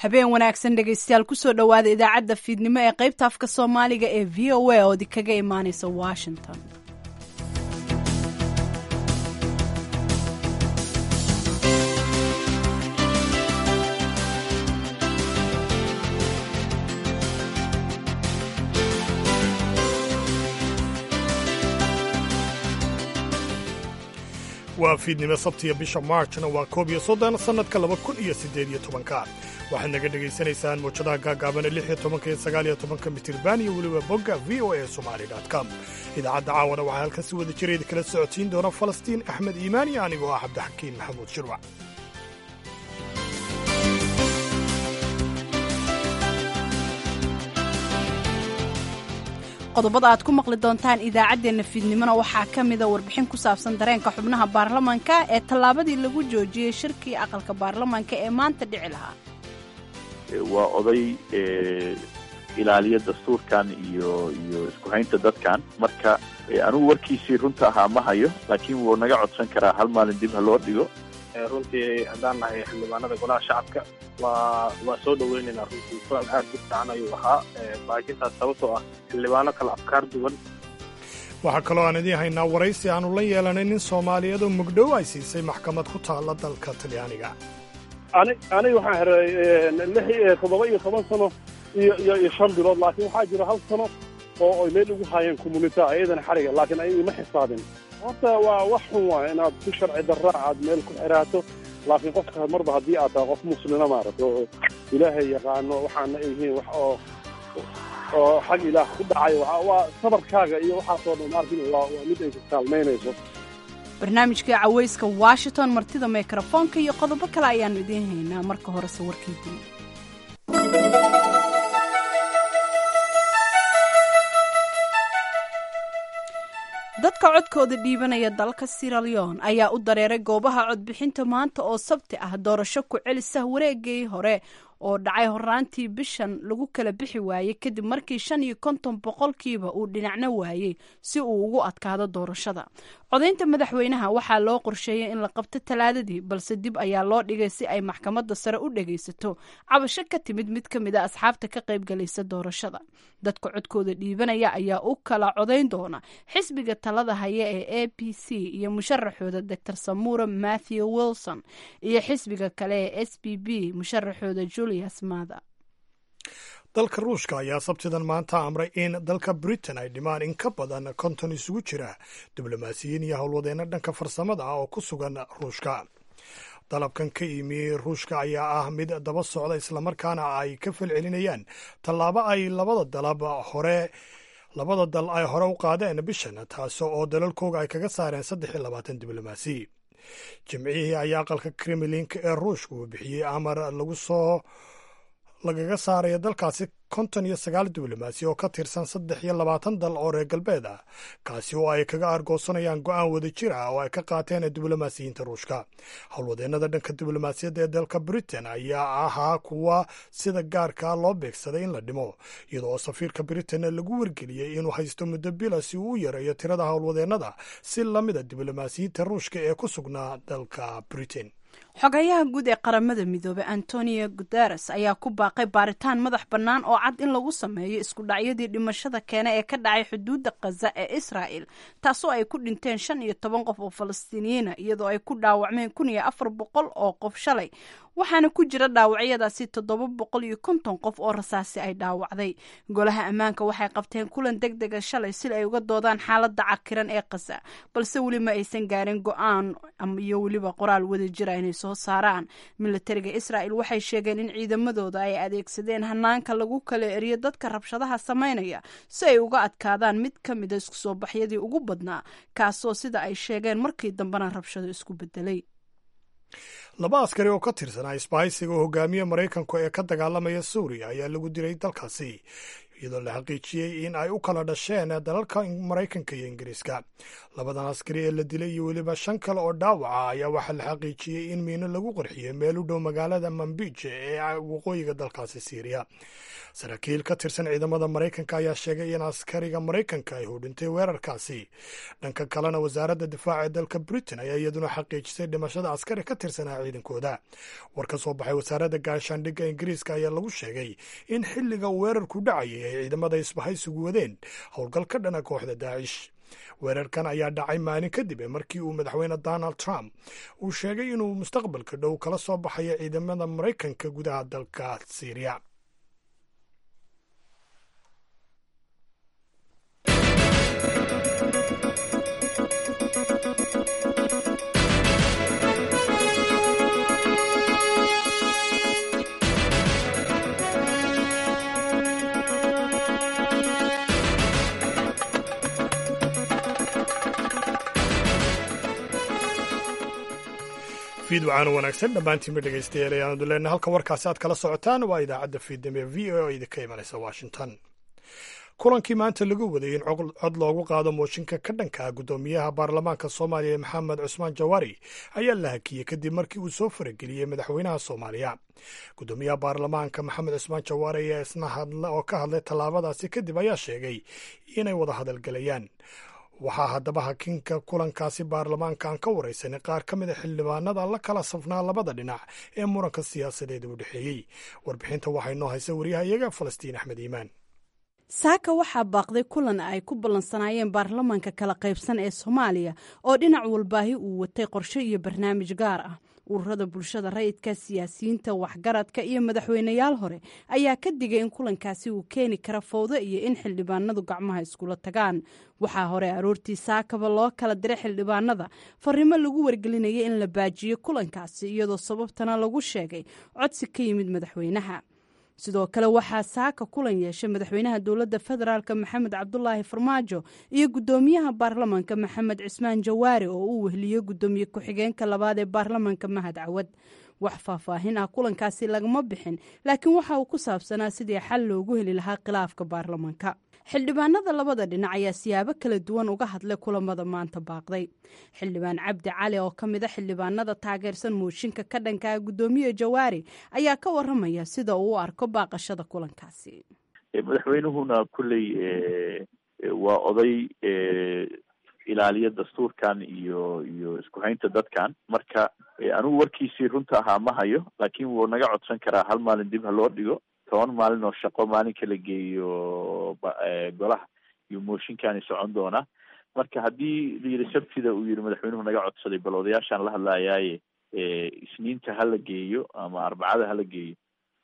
habeen wanaagsan dhegaystayaal kusoo dhowaada idaacadda fiidnimo ee qaybta afka soomaaliga ee v o a oo kaga imaanaysa washington waa fiidnimo sabtiya bisha maarjna waa koob iyo soddon sannadka laba kun iyo siddeed iyo tobanka waxaad naga dhegaysanaysaan mawjadaha gaagaabana lix iyo tobanka iyo sagaal iyo tobanka mitirban iyo weliba bogga v o a somali com idaacadda caawana waxaa halkan si wada jira idin kala socodsiin doona falastiin axmed iimaan iyo anigoo ah cabdixakiin maxamuud shirwac qodobada aad ku maqli doontaan idaacaddeenna fiidnimona waxaa ka mida warbixin ku saabsan dareenka xubnaha baarlamanka ee tallaabadii lagu joojiyey shirkii aqalka baarlamanka ee maanta dhici lahaa waa oday ilaaliya dastuurkan iyo iyo isku haynta dadkan marka anigu warkiisii runta ahaa ma hayo laakiin wuu naga codsan karaa hal maalin dib ha loo dhigo runtii haddaan nahay xildhibaanada golaha shacabka waa waa soo dhaweynaynaa runtii kulan aad u fiican ayuu ahaa baajintaas sababtoo ah xildhibaano kale afkaar duwan waxaa kaloo aan idiin haynaa waraysi aanu la yeelanay nin soomaaliyeed oo mugdhow ay siisay maxkamad ku taalla dalka talyaaniga ani aniga waxaan xiray lix toddoba iyo toban sano iyo iyo iyo shan bilood laakiin waxaa jira hal sano oo ay meel ugu haayeen communita ayadana xariga laakiin ay ima xisaabin horta waa wax xun waay inaad ku sharci darraa aad meel ku xiraato laakiin qofka marba haddii aad tahay qof muslina maaragta oo ilaahay yaqaano waxaana ay yihiin wax oo oo xag ilaah ku dhacay waa sabarkaaga iyo waxaasoo dhan maarkin waa mid ay kaalmaynayso barnaamijkai cawayska washington martida mikrofoonka iyo qodobo kale ayaannu idiin haynaa marka horese warkii duni dadka codkooda dhiibanaya dalka siraleon ayaa u dareeray goobaha codbixinta maanta oo sabti ah doorasho ku celisa wareegii hore oo dhacay horaantii bishan lagu kala bixi waayey kadib markii shan iyo konton boqolkiiba uu dhinacno waayey si uu ugu adkaado doorashada codaynta madaxweynaha waxaa loo qorsheeyey in la qabto talaadadii balse dib ayaa loo dhigay si ay maxkamadda sare u dhagaysato cabasho ka timid mid ka mid a asxaabta ka qaybgalaysa doorashada dadka codkooda dhiibanaya ayaa u kala codayn doona xisbiga talada haya ee a b c iyo musharaxooda doctor samura matthew wilson iyo xisbiga kale ee s b b musharaxooda julius mada dalka ruushka ayaa sabtidan maanta amray in dalka britain ay dhimaan in ka badan konton isugu jira diblomaasiyiin iyo howlwadeenno dhanka farsamada ah oo ku sugan ruushka dalabkan ka imi ruushka ayaa ah mid daba socda islamarkaana ay ka falcelinayaan tallaabo ay labada dalab hore labada dal ay hore u qaadeen bishan taas oo dalalkooga ay kaga saareen saddex iyo labaatan diblomaasi jimcihii ayaa aqalka kremlinka ee ruushka uu bixiyey amar lagu soo lagaga saaraya dalkaasi konton iyo sagaal diblomaasi oo ka tirsan saddex iyo labaatan dal oo reer galbeed ah kaasi oo ay kaga argoosanayaan go-aan wada jir ah oo ay ka qaateen diblomaasiyiinta ruushka howlwadeennada dhanka diblomaasiyadda ee dalka britain ayaa ahaa kuwa sida gaarkaa loo beegsaday in la dhimo iyadoo oo safiirka britain lagu wargeliyey inuu haysto muddo bila si uu u yareeyo tirada howlwadeennada si lamida diblomaasiyiinta ruushka ee ku sugnaa dalka britain xogayaha guud ee qaramada midoobey antonio guteres ayaa ku baaqay baaritaan madax bannaan oo cad in lagu sameeyo isku dhacyadii dhimashada keena ee ka dhacay xuduudda khaza ee israa'el taasoo ay ku dhinteen shan iyo toban qof oo falastiiniyiina iyadoo ay ku dhaawacmeen kun iyo afar boqol oo qof shalay waxaana ku jira dhaawacyadaasi toddoba boqol iyo konton qof oo rasaasi ay dhaawacday golaha ammaanka waxay qabteen kulan deg dega shalay si ay uga doodaan xaaladda cakiran ee khaza balse weli ma aysan gaarin go-aan iyo weliba qoraal wada jira inay soo saaraan milatariga israa'el waxay sheegeen in ciidamadooda ay adeegsadeen hanaanka lagu kala eriyo dadka rabshadaha samaynaya si ay uga adkaadaan mid ka mida isku soo baxyadii ugu badnaa kaasoo sida ay sheegeen markii dambena rabshado isku bedelay laba askari oo ka tirsanaa isbahaysiga oo hogaamiye maraykanku ee ka dagaalamaya suuriya ayaa lagu dilay dalkaasi iyadoo la xaqiijiyey in ay u kala dhasheen dalalka maraykanka iyo ingiriiska labadan askari ee la dilay iyo weliba shan kale oo dhaawaca ayaa waxaa la xaqiijiyey in miino lagu qarxiyey meel u dhow magaalada mambije ee waqooyiga dalkaasi siiriya saraakiil ka tirsan ciidamada maraykanka ayaa sheegay in askariga maraykanka ay hudhintay weerarkaasi dhanka kalena wasaaradda difaaca ee dalka britain ayaa iyaduna xaqiijisay dhimashada askari ka tirsanaa ciidankooda war ka soo baxay wasaaradda gaashaandhigga ingiriiska ayaa lagu sheegay in xilliga weerarku dhacayay ay ciidamada isbahaysigu wadeen howlgal ka dhana kooxda daacish weerarkan ayaa dhacay maalin kadib markii uu madaxweyne donald trump uu sheegay inuu mustaqbalka dhow kala soo baxayo ciidamada maraykanka gudaha dalka syriya fiid waxaana wanaagsan dhammaantiinba dhegaystayaal ayaanu leenahay halka warkaasi aad kala socotaan waa idaacadda fiidnimo ee v o idinka imanaysa washington kulankii maanta lagu waday in cod loogu qaado mooshinka ka dhanka guddoomiyaha baarlamaanka soomaaliya maxamed cusmaan jawaari ayaa la hakiyey kadib markii uu soo farageliyey madaxweynaha soomaaliya guddoomiyaha baarlamaanka maxamed cusmaan jawaari ayaa isna hadla oo ka hadlay tallaabadaasi kadib ayaa sheegay inay wada hadalgelayaan waxaa haddaba hakinka kulankaasi baarlamaanka aan ka waraysanay qaar ka mid a xildhibaanada la kala safnaa labada dhinac ee muranka siyaasadeeda u dhexeeyey warbixinta waxaa inoo haysa waryahayaga falastiin axmed iimaan saaka waxaa baaqday kulan ay ku ballansanaayeen baarlamaanka kala qaybsan ee soomaaliya oo dhinac walbaahi uu watay qorshe iyo barnaamij gaar ah ururada bulshada rayidka siyaasiyiinta waxgaradka iyo madaxweyneyaal hore ayaa ka digay in kulankaasi uu keeni kara fowdo iyo in xildhibaanadu gacmaha iskula tagaan waxaa hore aroortii saakaba loo kala diray xildhibaanada fariimo lagu wargelinayay in la baajiyo kulankaasi iyadoo sababtana lagu sheegay codsi ka yimid madaxweynaha sidoo kale waxaa saaka kulan yeeshay madaxweynaha dowladda federaalk maxamed cabdulaahi farmaajo iyo guddoomiyaha baarlamaanka maxamed cismaan jawaari oo uu wehliyey guddoomiye ku-xigeenka labaad ee baarlamaanka mahad cawad wax faahfaahin ah kulankaasi lagama bixin laakiin waxa uu ku saabsanaa sidii xal loogu heli lahaa khilaafka baarlamaanka xildhibaanada labada dhinac ayaa siyaabo kala duwan uga hadlay kulamada maanta baaqday xildhibaan cabdi cali oo ka mid a xildhibaanada taageersan mooshinka ka dhankaa guddoomiye jawaari ayaa ka waramaya sida uu u arko baaqashada kulankaasi madaxweynuhuna kulley waa oday ilaaliya dastuurkan iyo iyo isku haynta dadkan marka anigu warkiisii runta ahaa ma hayo laakiin wuu naga codsan karaa hal maalin dib ha loo dhigo toban maalin oo shaqo maalinka la geeyo golaha iyo mooshinkani socon doonaa marka haddii la yidhi sabtida uu yihi madaxweynuhu naga codsaday bal odayaashaan la hadlayaaye isniinta hala geeyo ama arbacada hala geeyo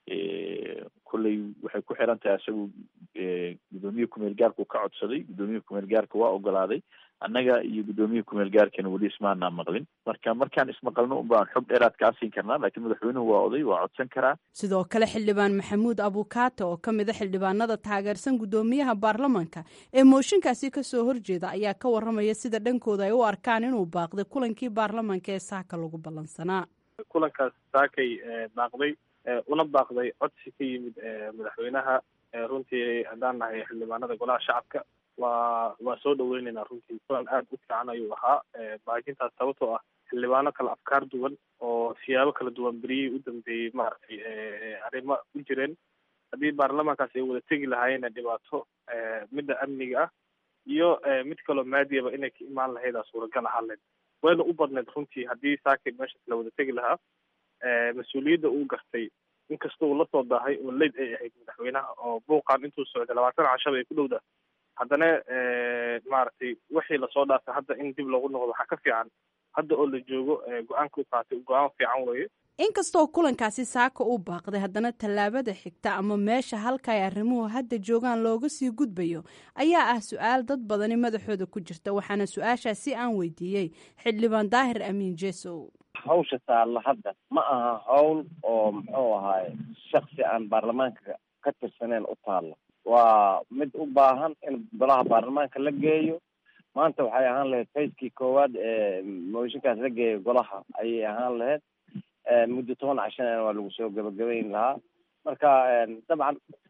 kolley waxay ku xiran tahay isagu guddoomiye kumeel gaarku ka codsaday guddoomiye kumeel gaarka waa ogolaaday annaga iyo guddoomiye kumeel gaarkana weli ismaanaa maqlin marka markaan ismaqalno un baan xog dheeraad kaa siin karnaa laakiin madaxweynuhu waa oday waa codsan karaa sidoo kale xildhibaan maxamuud abukaate oo ka mid a xildhibaanada taageersan guddoomiyaha baarlamaanka ee mooshinkaasi kasoo horjeeda ayaa ka waramaya sida dhankooda ay u arkaan inuu baaqday kulankii baarlamaanka ee saaka lagu ballansanaa kulankaas saakay baaqday una baaqday codsi ka yimid madaxweynaha runtii haddaan nahay xildhibaanada golaha shacabka waa waa soo dhaweyneynaa runtii kulan aada u fiican ayuu ahaa baajintaas sababtoo ah xildhibaano kala afkaar duwan oo siyaabo kala duwan beriyihii u dambeeyey maaragtay arrimo u jireen haddii baarlamaankaas ay wada tegi lahaayeenna dhibaato midda amniga ah iyo mid kaloo maadiyaba inay ka imaan lahaydaa suuragal ahaan lahayd wayna u badneyd runtii haddii saakay meeshaas la wada tegi lahaa mas-uuliyadda uu gartay inkasta uu lasoo daahay oo leyd ay ahayd madaxweynaha oo buuqan intuu socday labaatan cashaba ay ku dhowda haddana maaragtay wixii lasoo dhaafay hadda in dib loogu noqdo waxaa ka fiican hadda oo la joogo go-aanka u qaatay go-aan fiican weeye inkastoo kulankaasi saaka uu baaqday haddana tallaabada xigta ama meesha halka ay arrimuhu hadda joogaan looga sii gudbayo ayaa ah su-aal dad badani madaxooda ku jirta waxaana su-aashaasi aan weydiiyey xildhibaan daahir amiin jesow hawsha taalla hadda ma aha hawl oo muxuu ahaaye shaksi aan baarlamaanka ka tirsaneyn u taalla waa mid u baahan in golaha baarlamaanka la geeyo maanta waxay ahaan lahayd fayskii koowaad ee mooshinkaas la geeyo golaha ayay ahaan lahayd muddo toban cashana waa lagu soo gabagabayn lahaa marka dabcan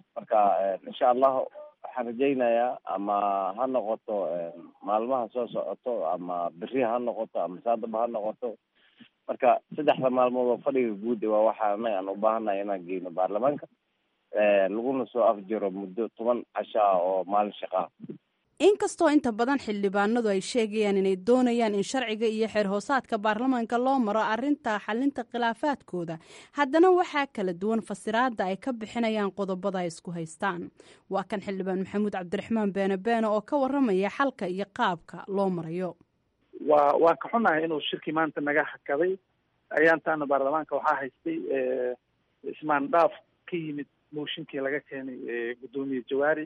marka insha allahu waxaan rajaynayaa ama ha noqoto maalmaha soo socoto ama beri ha noqoto ama saadaba ha noqoto marka saddexda maalmood oo fadhiga guud waa waxa anaga aan u baahannahay inaan geyno baarlamaanka laguna soo afjiro muddo toban casho ah oo maalin shaqaa inkastoo inta badan xildhibaanadu ay sheegayaan inay doonayaan in sharciga iyo xeer hoosaadka baarlamaanka loo maro arinta xalinta khilaafaadkooda haddana waxaa kala duwan fasiraada ay ka bixinayaan qodobada ay isku haystaan waa kan xildhibaan maxamuud cabdiraxmaan beene beene oo ka waramaya xalka iyo qaabka loo marayo waa waan ka xunahay inuu shirkii maanta naga hakaday ayaantaana baarlamaanka waxaa haystay ismaandhaaf ka yimid mooshinkii laga keenay guddoomiye jawaari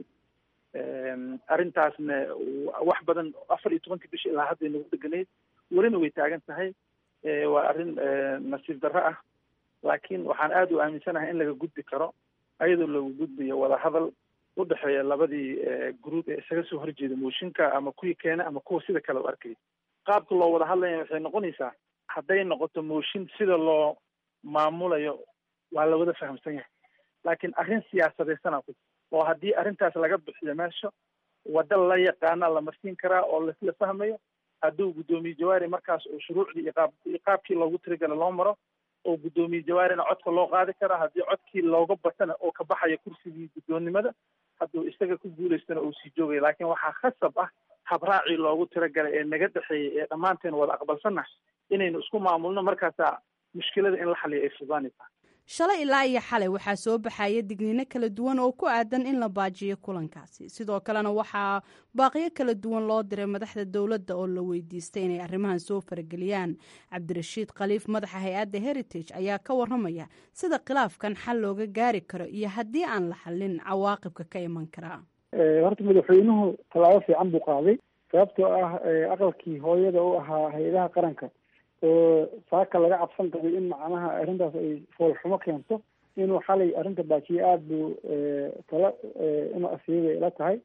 arrintaasna wax badan afar iyo tobankii bishi ilaa hadday nagu deganayd welina way taagan tahay waa arrin nasiib darro ah laakiin waxaan aada u aaminsanahay in laga gudbi karo ayadoo lagu gudbayo wadahadal u dhexeeya labadii gruub ee isaga soo horjeeda mooshinka ama kuwii keena ama kuwa sida kale u arkay qaabka loo wada hadlaya waxay noqonaysaa hadday noqoto mooshin sida loo maamulayo waa la wada fahamsan yahay laakiin arrin siyaasadeysana ku oo haddii arrintaas laga bixiyo meesha wadda la yaqaana la marsiin karaa oo lasla fahmayo hadduu guddoomiye jawaari markaas uu shuruucdii iyo qaab iyo qaabkii loogu tiragala loo maro oo guddoomiye jawaarina codka loo qaadi karaa haddii codkii looga batana oo ka baxaya kursigii guddoonnimada hadduu isaga ku guulaystana uu sii joogaya laakiin waxaa khasab ah habraacii loogu tiragalay ee naga dhexeeyay ee dhammaanteen wada aqbalsannahay inaynu isku maamulno markaasaa mushkilada in la xaliyo ay fudaanaysaa shalay ilaa iyo xalay waxaa soo baxaya digniino kala duwan oo ku aadan in la baajiyo kulankaasi sidoo kalena waxaa baaqiyo kala duwan loo diray madaxda dowladda oo la weydiistay inay arrimahan soo farageliyaan cabdirashiid khaliif madaxa hay-adda heritage ayaa ka waramaya sida khilaafkan xal looga gaari karo iyo haddii aan la xallin cawaaqibka ka iman karaa horta madaxweynuhu tallaabo fiican buu qaaday sababtoo ah aqalkii hooyada u ahaa hay-adaha qaranka oo saaka laga cabsan qabay in macnaha arrintaas ay foolxumo keento inuu xalay arrinta baajiye aada buu tala inuu asiibay la tahay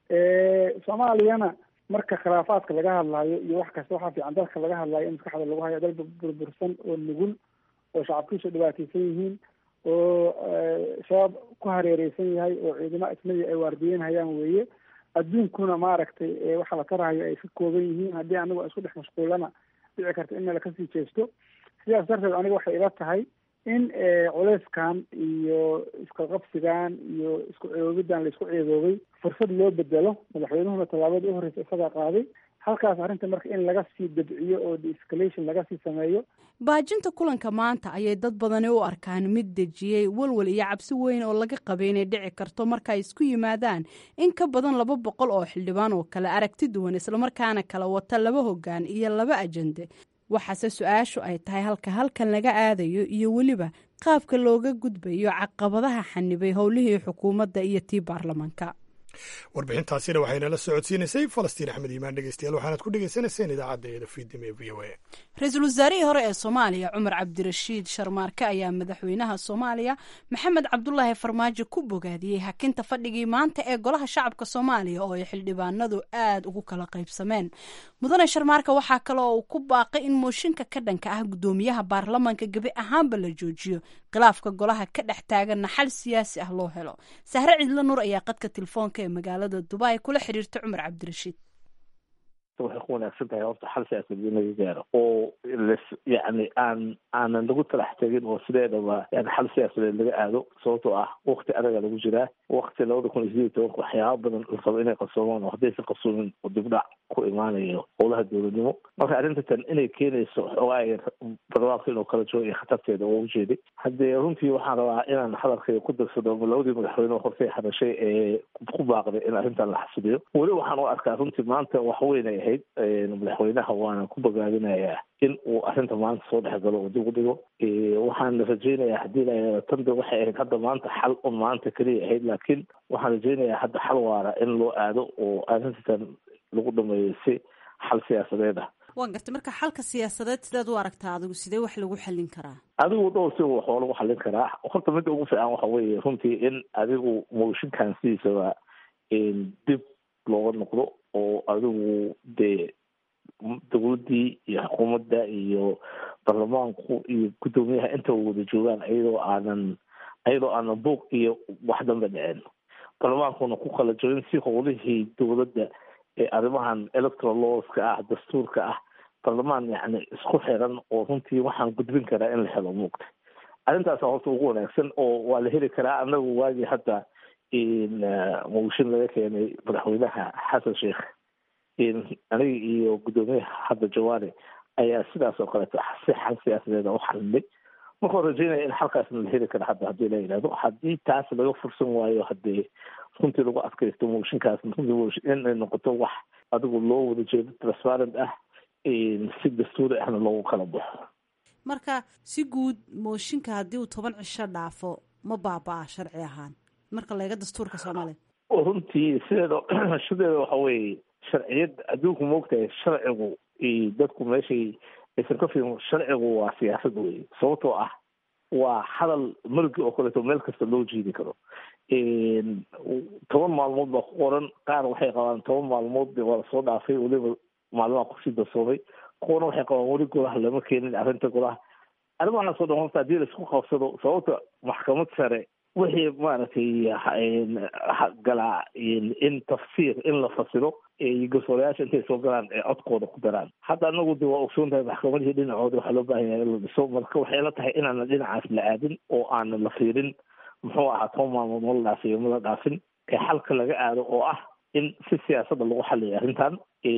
soomaaliyana marka khilaafaadka laga hadlaayo iyo wax kasta waxaa fiican dalka laga hadlaayo in maskaxda lagu hayo dal burbursan oo nugul oo shacabkiisu dhibaateysan yihiin oo shabaab ku hareereysan yahay oo ciidamo ajnabi ay waardiyeynhayaan weeye adduunkuna maaragtay waxa la tarahayo ay ka kooban yihiin haddii anigu isku dhex mashquulana dhici karta in meel kasii jeesto sidaas darteed aniga waxay ila tahay in culeyskan iyo isqaqabsigan iyo isku ceeboobidan la isku ceeboobay fursad loo bedelo madaxweynuhuna tallaabada u horreysa isagaa qaaday halkaas arrinta marka in laga sii dabciyo oo de-escalation laga sii sameeyo baajinta kulanka maanta ayay dad badani u arkaan mid dejiyey walwal iyo cabsi weyn oo laga qabay inay dhici karto marka ay isku yimaadaan in ka badan laba boqol oo xildhibaan oo kale aragti duwan islamarkaana kala wata laba hoggaan iyo laba ajende waxaase su-aashu ay tahay halka halkan laga aadayo iyo weliba qaabka looga gudbayo caqabadaha xanibay howlihii xukuumadda iyo tii baarlamaanka warbixintaasina waxaynala socodsiinaysay falastiin axmed iimaan dhegeystayaal waxaanad ku dhegeysanayseen idaacadda eeda fiidnimo ee v o a ra-iisul wasaarihii hore ee soomaaliya cumar cabdirashiid sharmaarke ayaa madaxweynaha soomaaliya maxamed cabdulaahi farmaajo ku bogaadiyey hakinta fadhigii maanta ee golaha shacabka soomaaliya oo ay xildhibaanadu aada ugu kala qaybsameen mudane sharmaarka waxaa kale oo uu ku baaqay in mooshinka ka dhanka ah guddoomiyaha baarlamaanka gebi ahaanba la joojiyo khilaafka golaha ka dhex taaganna xal siyaasi ah loo helo sahre cidlo nuur ayaa qadka telefoonka ee magaalada dubai kula xiriirta cumar cabdirashiid waxay ku wanaagsan tahay horta xal siyaasadeed in laga gaaro oo las yacni aan aanan lagu talax tegin oo sideedaba yani xal siyaasadeed laga aado sababtoo ah wakti adaga lagu jiraa wakti labada kun iyo sideed tobanka waxyaaba badan la rabo inay qabsoomaan oo haddaysan qabsoomin oo dibdhac ku imaanayo howlaha dowladnimo marka arrinta tan inay keenayso xoogaa barwaaqo inuu kala joogo iyo khatarteeda oo ujeeday haddee runtii waxaan rabaa inaan hadalkayga ku darsado labadii madaxweyne hortay hadashay ee ku baaqday in arrintan la xasiliyo weli waxaan u arkaa runtii maanta wax weyn ay ahayd madaxweynaha waana ku bogaadinayaa in uu arrinta maanta soo dhex galo oo dib u dhigo waxaan rajaynayaa haddii la tanda waxay ahayd hadda maanta xal un maanta keliya ahayd laakiin waxaan rajaynayaa hadda xal waara in loo aado oo arrintan lagu dhameeyo si xal siyaasadeed ah waan gartay marka xalka siyaasadeed sideed u aragtaa adigu sidee wax lagu xallin karaa adigu dhowr si wax waa lagu xallin karaa horta midda ugu fiican waxa weeye runtii in adigu mooshinkan sidiisaba dib looga noqdo oo adigu dee dowladdii iyo xukuumadda iyo baarlamaanku iyo guddoomiyaha intaba wada joogaan iyadoo aanan ayadoo aanan buuq iyo wax dambe dhicin baarlamaankuna ku kala jirin si howlihii dowladda ee arrimahan electoral lawska ah dastuurka ah baarlamaan yacni isku xiran oo runtii waxaan gudbin karaa in la helo muugta arrintaasa horta ugu wanaagsan oo waa la heli karaa anagu waagii hadda mooshin laga keenay madaxweynaha xasan sheekh aniga iyo guddoomiyaha hadda jawaari ayaa sidaas oo kaleeto si xal siyaasadeeda u xalinay markaan rajeynaya in xalkaasna la heli kara hadda haddii la yidhahdo haddii taas laga fursan waayo haddii runtii lagu adkaysto mooshinkaas runtii inay noqoto wax adigu loo wada jeedo transparent ah si dastuuri ahna loogu kala baxo marka si guud mooshinka haddii uu toban cisho dhaafo ma baaba-a sharci ahaan marka laega dastuurka soomaaliya runtii sideeda sideeda waxa weeye sharciyad adduunku maogtahay sharcigu dadku meeshay aysan ka fiirin sharcigu waa siyaasad wey sababtoo ah waa hadal malgi oo kaleeto meel kasta loo jiidi karo toban maalmood baa ku qoran qaar waxay qabaan toban maalmood waa lasoo dhaafay weliba maalmaha kusii darsoomay kuwana waxay qabaan weli golaha lama keenin arrinta golaha arrimahaasoo dhan horta haddii laisku qabsado sababta maxkamad sare wixii maaragtay galaa in tafsiir in la fasiro garsoorayaasha intay soo galaan ee codkooda ku daraan hadda anagu de waa ogsoon tahay maxkamadihii dhinacooda waxaa loo baahan yahay in la dhiso marka waxay la tahay inaanan dhinacaas la aadin oo aanan la fiirin muxuu ahaa toban maalmood ma la dhaafiyo ma la dhaafin ee xalka laga aado oo ah in si siyaasadda lagu xaliyo arrintan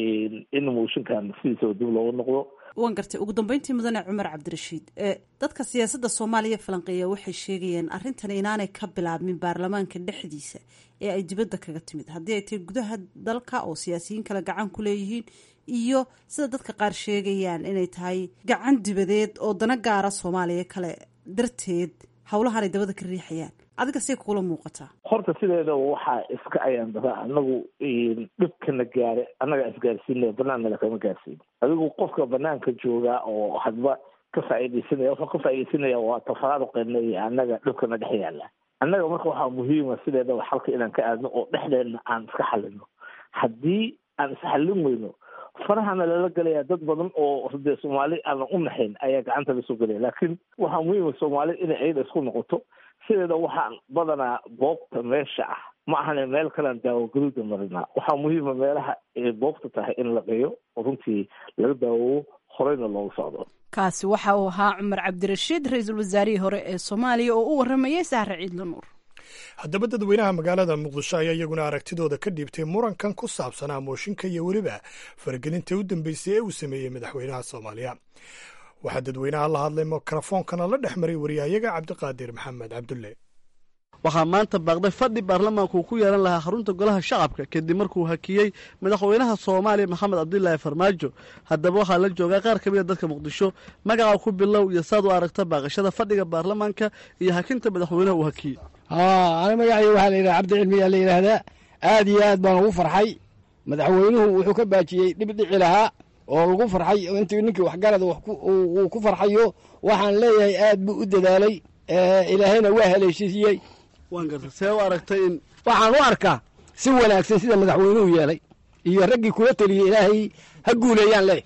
in mooshinkan sidiisaba dib looga noqdo waan gartay ugu dambeyntii mudane cumar cabdirashiid dadka siyaasadda soomaaliya falanqeeya waxay sheegayeen arrintan inaanay ka bilaabmin baarlamaanka dhexdiisa ee ay dibadda kaga timid haddii ay tahay gudaha dalka oo siyaasiyiin kale gacan ku leeyihiin iyo sida dadka qaar sheegayaan inay tahay gacan dibadeed oo dana gaara soomaaliya kale darteed howlahanay dabada ka riixayaan adiga say kugula muuqataa horta sideeda waxaa iska ayaan dara anagu dhibkana gaare annagaa isgaarsiinaya banaannala kama gaarsiin adigu qofka banaanka joogaa oo hadba ka faa'iidaysanaya wuxuu ka faa'iidaysanaya waa tafaraaruqeena iyo annaga dhibkana dhex yaala annaga marka waxaa muhiima sideedaba xalka inaan ka aadno oo dhexdeenna aan iska xalino haddii aan isxallin weyno farahana lala gelaya dad badan oo dee soomaali aanan u naxayn ayaa gacanta lasoo gelaya laakiin waxaa muhiima soomaali inay ayada isku noqoto sideeda waxaan badanaa boobta meesha ah ma ahane meel kalean daawo gaduuda marinaa waxaa muhiima meelaha ay boobta tahay in la geeyo oo runtii laga daawowo horeyna loogu socdo kaasi waxa uu ahaa cumar cabdirashiid ra-iisul wasaarihii hore ee soomaaliya oo u waramayay sahre ciidla nuur haddaba dadweynaha magaalada muqdisho ayaa iyaguna aragtidooda ka dhiibtay murankan ku saabsanaa mooshinka iyo weliba faragelinta u dambeysay ee uu sameeyey madaxweynaha soomaaliya waxaa dadweynaha la hadlay mikrofoonkana la dhex maray waryahayaga cabdiqaadir maxamed cabdulle waxaa maanta baaqday fadhi baarlamaanku uu ku yeelan lahaa xarunta golaha shacabka kadib markuu hakiyey madaxweynaha soomaaliya maxamed cabdilaahi farmaajo haddaba waxaa la joogaa qaar ka mida dadka muqdisho magaca ku bilow iyo saad u aragta baaqashada fadhiga baarlamaanka iyo hakinta madaxweynaha uu hakiyey ani magacay waxaa la yidhaha cabdi cilmiyaa la yidhaahdaa aad iyo aad baan ugu farxay madaxweynuhu wuxuu ka baajiyey dhib dhici lahaa oo lagu farxay intii ninkii waxgarada uu ku farxayo waxaan leeyahay aad buu u dadaalay ilaahayna waa haleeshiiyey waan garta see u aragtay in waxaan u arkaa si wanaagsan sida madaxweynuhu yeelay iyo raggii kula teliyey ilaahay ha guuleeyaan le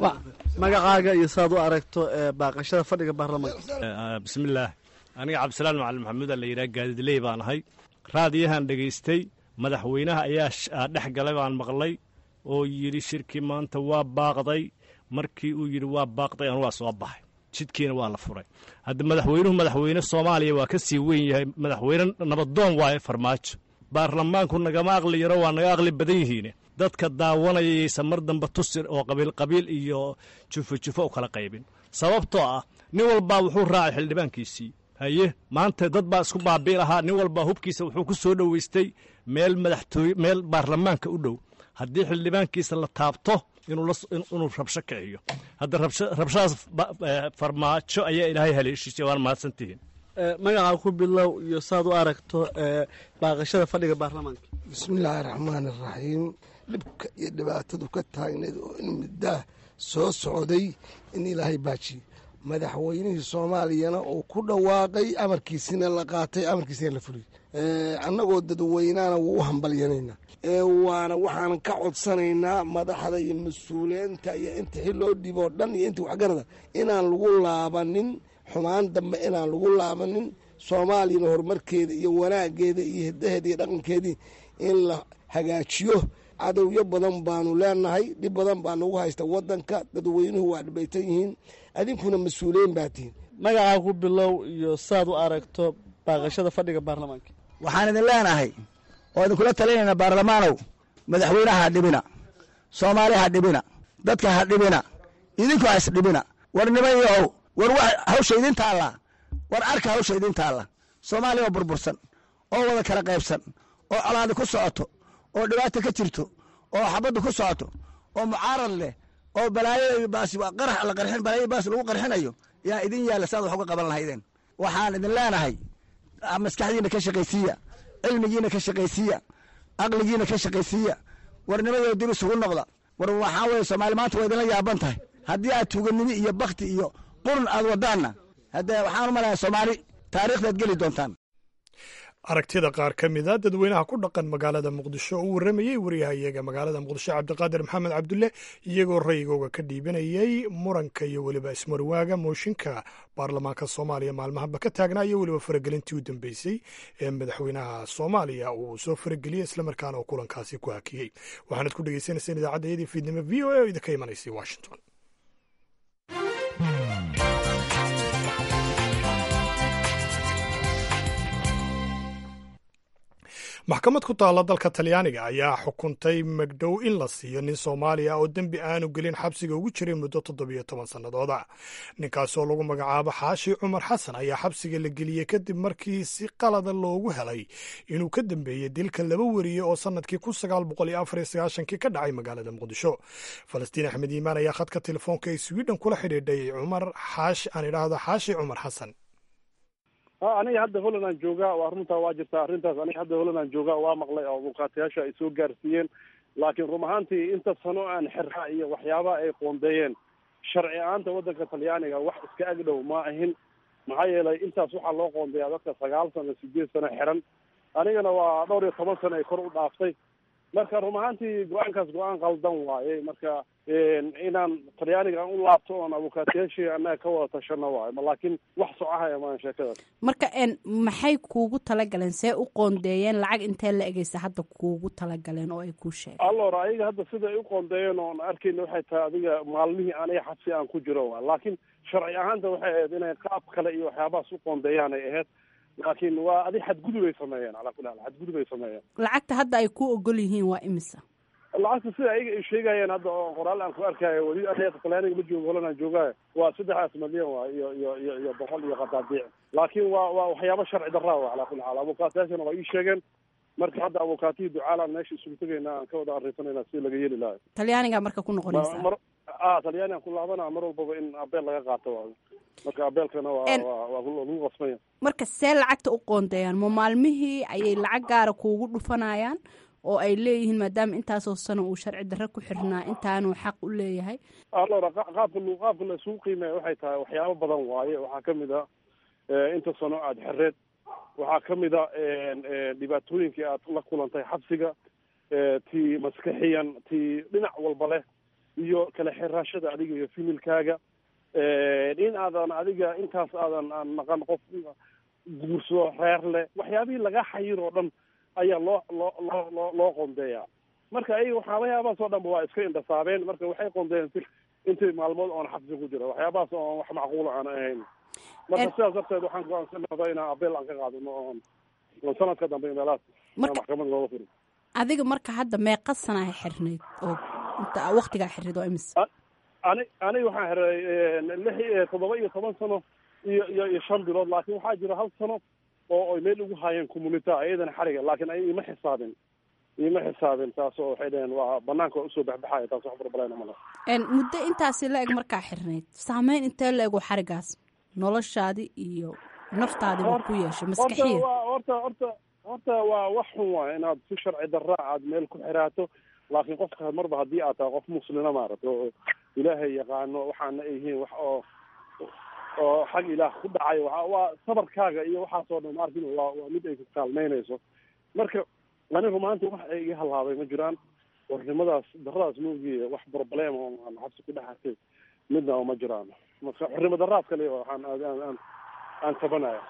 magacaaga iyo saad u aragto baaqashada fadhiga baarlamaanka bismillaah aniga cabdisalaan macalin maxamuud la yidhaha gaadidley baan ahay raadiyahan dhegaystay madaxweynaha ayaa dhex galay baan maqlay oo yidhi shirkii maanta waa baaqday markii uu yidhi waa baaqday an waa soo baxay jidkiina waa la furay hadda madaxweynuhu madaxweyne soomaaliya waa ka sii weyn yahay madaxweyne nabadoon waaye farmaajo baarlamaanku nagama aqli yaro waa naga aqli badan yihiine dadka daawanaya yaysan mar damba tusir oo qabiil qabiil iyo jufo jufo u kala qaybin sababtoo ah nin walbaa wuxuu raacay xildhibaankiisii haye maanta dad baa isku baabii lahaa nin walbaa hubkiisa wuxuu ku soo dhoweystay meel madaxtooye meel baarlamaanka u dhow haddii xildhibaankiisa la taabto inuu rabsho kiciyo hadda rabshadaas farmaajo ayaa ilaahay haleeshiisay waana mahadsantihiin magaca ku bilow iyo saad u aragto baaqashada fadhiga baarlamaanka bismillaahi raxmaan iraxiim dhibka iyo dhibaatadu ka taagneed oo in muddaah soo socday in ilaahay baajiye madaxweynihii soomaaliyana uu ku dhawaaqay amarkiisina la qaatay amarkiisina la fuliyey annagoo dadweynaana wuu u hambalyanaynaa waana waxaan ka codsanaynaa madaxda iyo mas-uuliyiinta iyo inta xil loo dhiboo dhan iyo inta waxgarada inaan lagu laabanin xumaan dambe inaan lagu laabanin soomaaliyana horumarkeeda iyo wanaaggeeda iyo hiddaheeda iyo dhaqankeedii in la hagaajiyo cadowyo badan baanu leenahay dhib badan baa nagu haysta waddanka dadweynuhu waa dhibaytan yihiin adinkuna mas-uuliyiin baa tihin magacaa ku bilow iyo saad u aragto baaqashada fadhiga baarlamaanka waxaan idin leenahay oo idinkula talinaynaa baarlamaanow madaxweynaha ha dhibina soomaali ha dhibina dadka ha dhibina idinku ha isdhibina war nimanyahow war wa hawsha idin taalla war arka hawsha idin taalla soomaaliya oo burbursan oo wada kala qaybsan oo colaadi ku socoto oo dhibaata ka jirto oo xabaddu ku socoto oo mucaarad leh oo balaayo baas qarax la qarxin balaayo baas lagu qarxinayo yaa idin yaalla saad wax uga qaban lahaydeen waxaan idin leenahay maskaxdiina ka shaqaysiiya cilmigiina ka shaqaysiiya aqligiina ka shaqaysiiya warnimadoo dib isugu noqda war waxaa weye soomaali maanta waa idinla yaaban tahay haddii aad tuuganimi iyo bakti iyo qurun aad wadaanna haddee waxaan u malayaa soomaali taariikhdaad geli doontaan aragtida qaar ka mida dadweynaha ku dhaqan magaalada muqdisho oo u warramayey waryahayaga magaalada muqdisho cabdiqaadir maxamed cabdulle iyagoo rayigooga ka dhiibanayey muranka iyo weliba ismarwaaga mooshinka baarlamaanka soomaaliya maalmahaba ka taagnaa iyo weliba faragelintii u dambeysay ee madaxweynaha soomaaliya uu soo farageliyey islamarkaana oo kulankaasi ku hakiyey waxaanad ku dhegeysanayseen idaacadda iyadii fiidnimo v o a oo idinka imanaysay washington maxkamad ku taalla dalka talyaaniga ayaa xukuntay magdhow in la siiyo nin soomaaliya oo dembi aanu gelin xabsiga ugu jiray muddo toddobiyo toban sannadooda ninkaasoo lagu magacaabo xaashi cumar xasan ayaa xabsiga la geliyey kadib markii si qalada loogu helay inuu ka dambeeyey dilka laba weriye oo sannadkii kun sagaal boqol iyo afar iyo sagaashankii ka dhacay magaalada muqdisho falastiin axmed iimaan ayaa khadka telefoonka ee sweden kula xidhiidhay cumar xaashi aan idhaahdo xaashi cumar xasan ha aniga hadda holland aan joogaa waa runtaa waa jirtaa arrintaas aniga hadda holland aan joogaa waa maqlay oo mukaatayaasha ay soo gaarsiiyeen laakiin run ahaantii inta sano aan xirraa iyo waxyaabaha ay qoondeeyeen sharci ahaanta waddanka talyaaniga wax iska agdhow ma ahin maxaa yeelay intaas waxaa loo qoondeeyaa dadka sagaal sano sideed sano xiran anigana waa dhowr iyo toban sano ay kor u dhaaftay marka run ahaantii go-aankaas go-aan qaldan waaye marka inaan talyaaniga aan u laabto oon abukaatayaashii annaga ka wada tashano waayo laakiin wax socahaya maan sheekadaas marka n maxay kuugu talagaleen see u qoondeeyeen lacag intee la egeysa hadda kuugu talagaleen oo ay kuu sheegeen allor ayaga hadda sida ay u qoondeeyeen oon arkayna waxay tahay adiga maalmihii aniga xabsi aan ku jiro waa laakiin sharci ahaanta waxay ahayd inay qaab kale iyo waxyaabahaas u qoondeeyaan ay ahayd laakiin waa adi xadgudub ay sameeyeen calaa kulli xaal xadgudub ay sameeyeen lacagta hadda ay ku ogol yihiin waa imisa lacagta sida ayaga ay sheegayeen hadda oo qoraal aan ku arkaayo weli aniga talyaaniga ma joogo holan aan joogaayo waa saddexdaas malyan waa iyo iyo iyo iyo boqol iyo qadaadiic laakiin waa waa waxyaabo sharci darraa wa calaa kulli xaal abukaatayaashana waa ii sheegeen marka hadda abukaatihii ducaalaan meesha isugu tegayna aan ka wada arrinsanayna si laga yeeli lahayo talyaaniga marka ku noqonaysa mar a talyaani aan ku laabana mar walbaba in abeel laga qaato waayo marka abeelkana waa waa waa lagu qasbanya marka see lacagta u qoondeeyaan ma maalmihii ayay lacag gaara kuugu dhufanayaan oo ay leeyihiin maadaama intaasoo sano uu sharci darre ku xirnaa intaanuu xaq u leeyahay allora qaabka qaabka la isugu qiimeeya waxay tahay waxyaabo badan waaye waxaa kamid a inta sano aada xereed waxaa kamid a dhibaatooyinkii aad la kulantay xabsiga tii maskaxiyan tii dhinac walba leh iyo kala xiraashada adiga iyo fimilkaaga in aadan adiga intaas aadan aan naqan qof guursado reer leh waxyaabihii laga xayir oo dhan ayaa loo loo loo loo loo qoondeeyaa marka ayaga waxyaabahaas oo dhanba waa iska indhasaabeen marka waxay qoondeeyeen si intii maalmood oon xabsi ku jiro waxyaabahaas oon wax macquula aan ahayn marka sidaas darteed waxaan go-aansanada inaan abeel aan ka qaadano oon oon sanadka dambe meelahaas maxkamad looga furi adiga marka hadda meeqa sanaa xirnayd oo inta waktigaa xirnayd oo imis ani aniga waxaan xiray lix toddoba iyo toban sano iyo iyo iyo shan bilood laakiin waxaa jira hal sano oo ay meel ugu haayeen communita iyadana xariga laakiin ay ima xisaabin ima xisaabin taas oo waxay dhaheen waa banaanka waa usoo baxbaxaya taas wax barbalayna mala muddo intaasi la eg markaa xirnayd saameyn intee la ego xarigaas noloshaadi iyo naftaadi ba ku yeeshay maskaxiya horta horta horta waa wax xun waay inaad si sharci darra aad meel ku xiraato laakiin qofka marba haddii aad tahay qof muslina maaragta oo ilaahay yaqaano waxaana ay yihiin wax oo oo xag ilaah ku dhacayo waa waa sabarkaaga iyo waxaasoo dhan maarkin waa waa mid ay ku kaalmeynayso marka anigu maanta wax ay iga halaabay ma jiraan xornimadaas daradaas moogiye wax problem oo aan xabsi ku dhexartay midna oo ma jiraan marka xornimo daraad kale waxaan aan aan tabanaya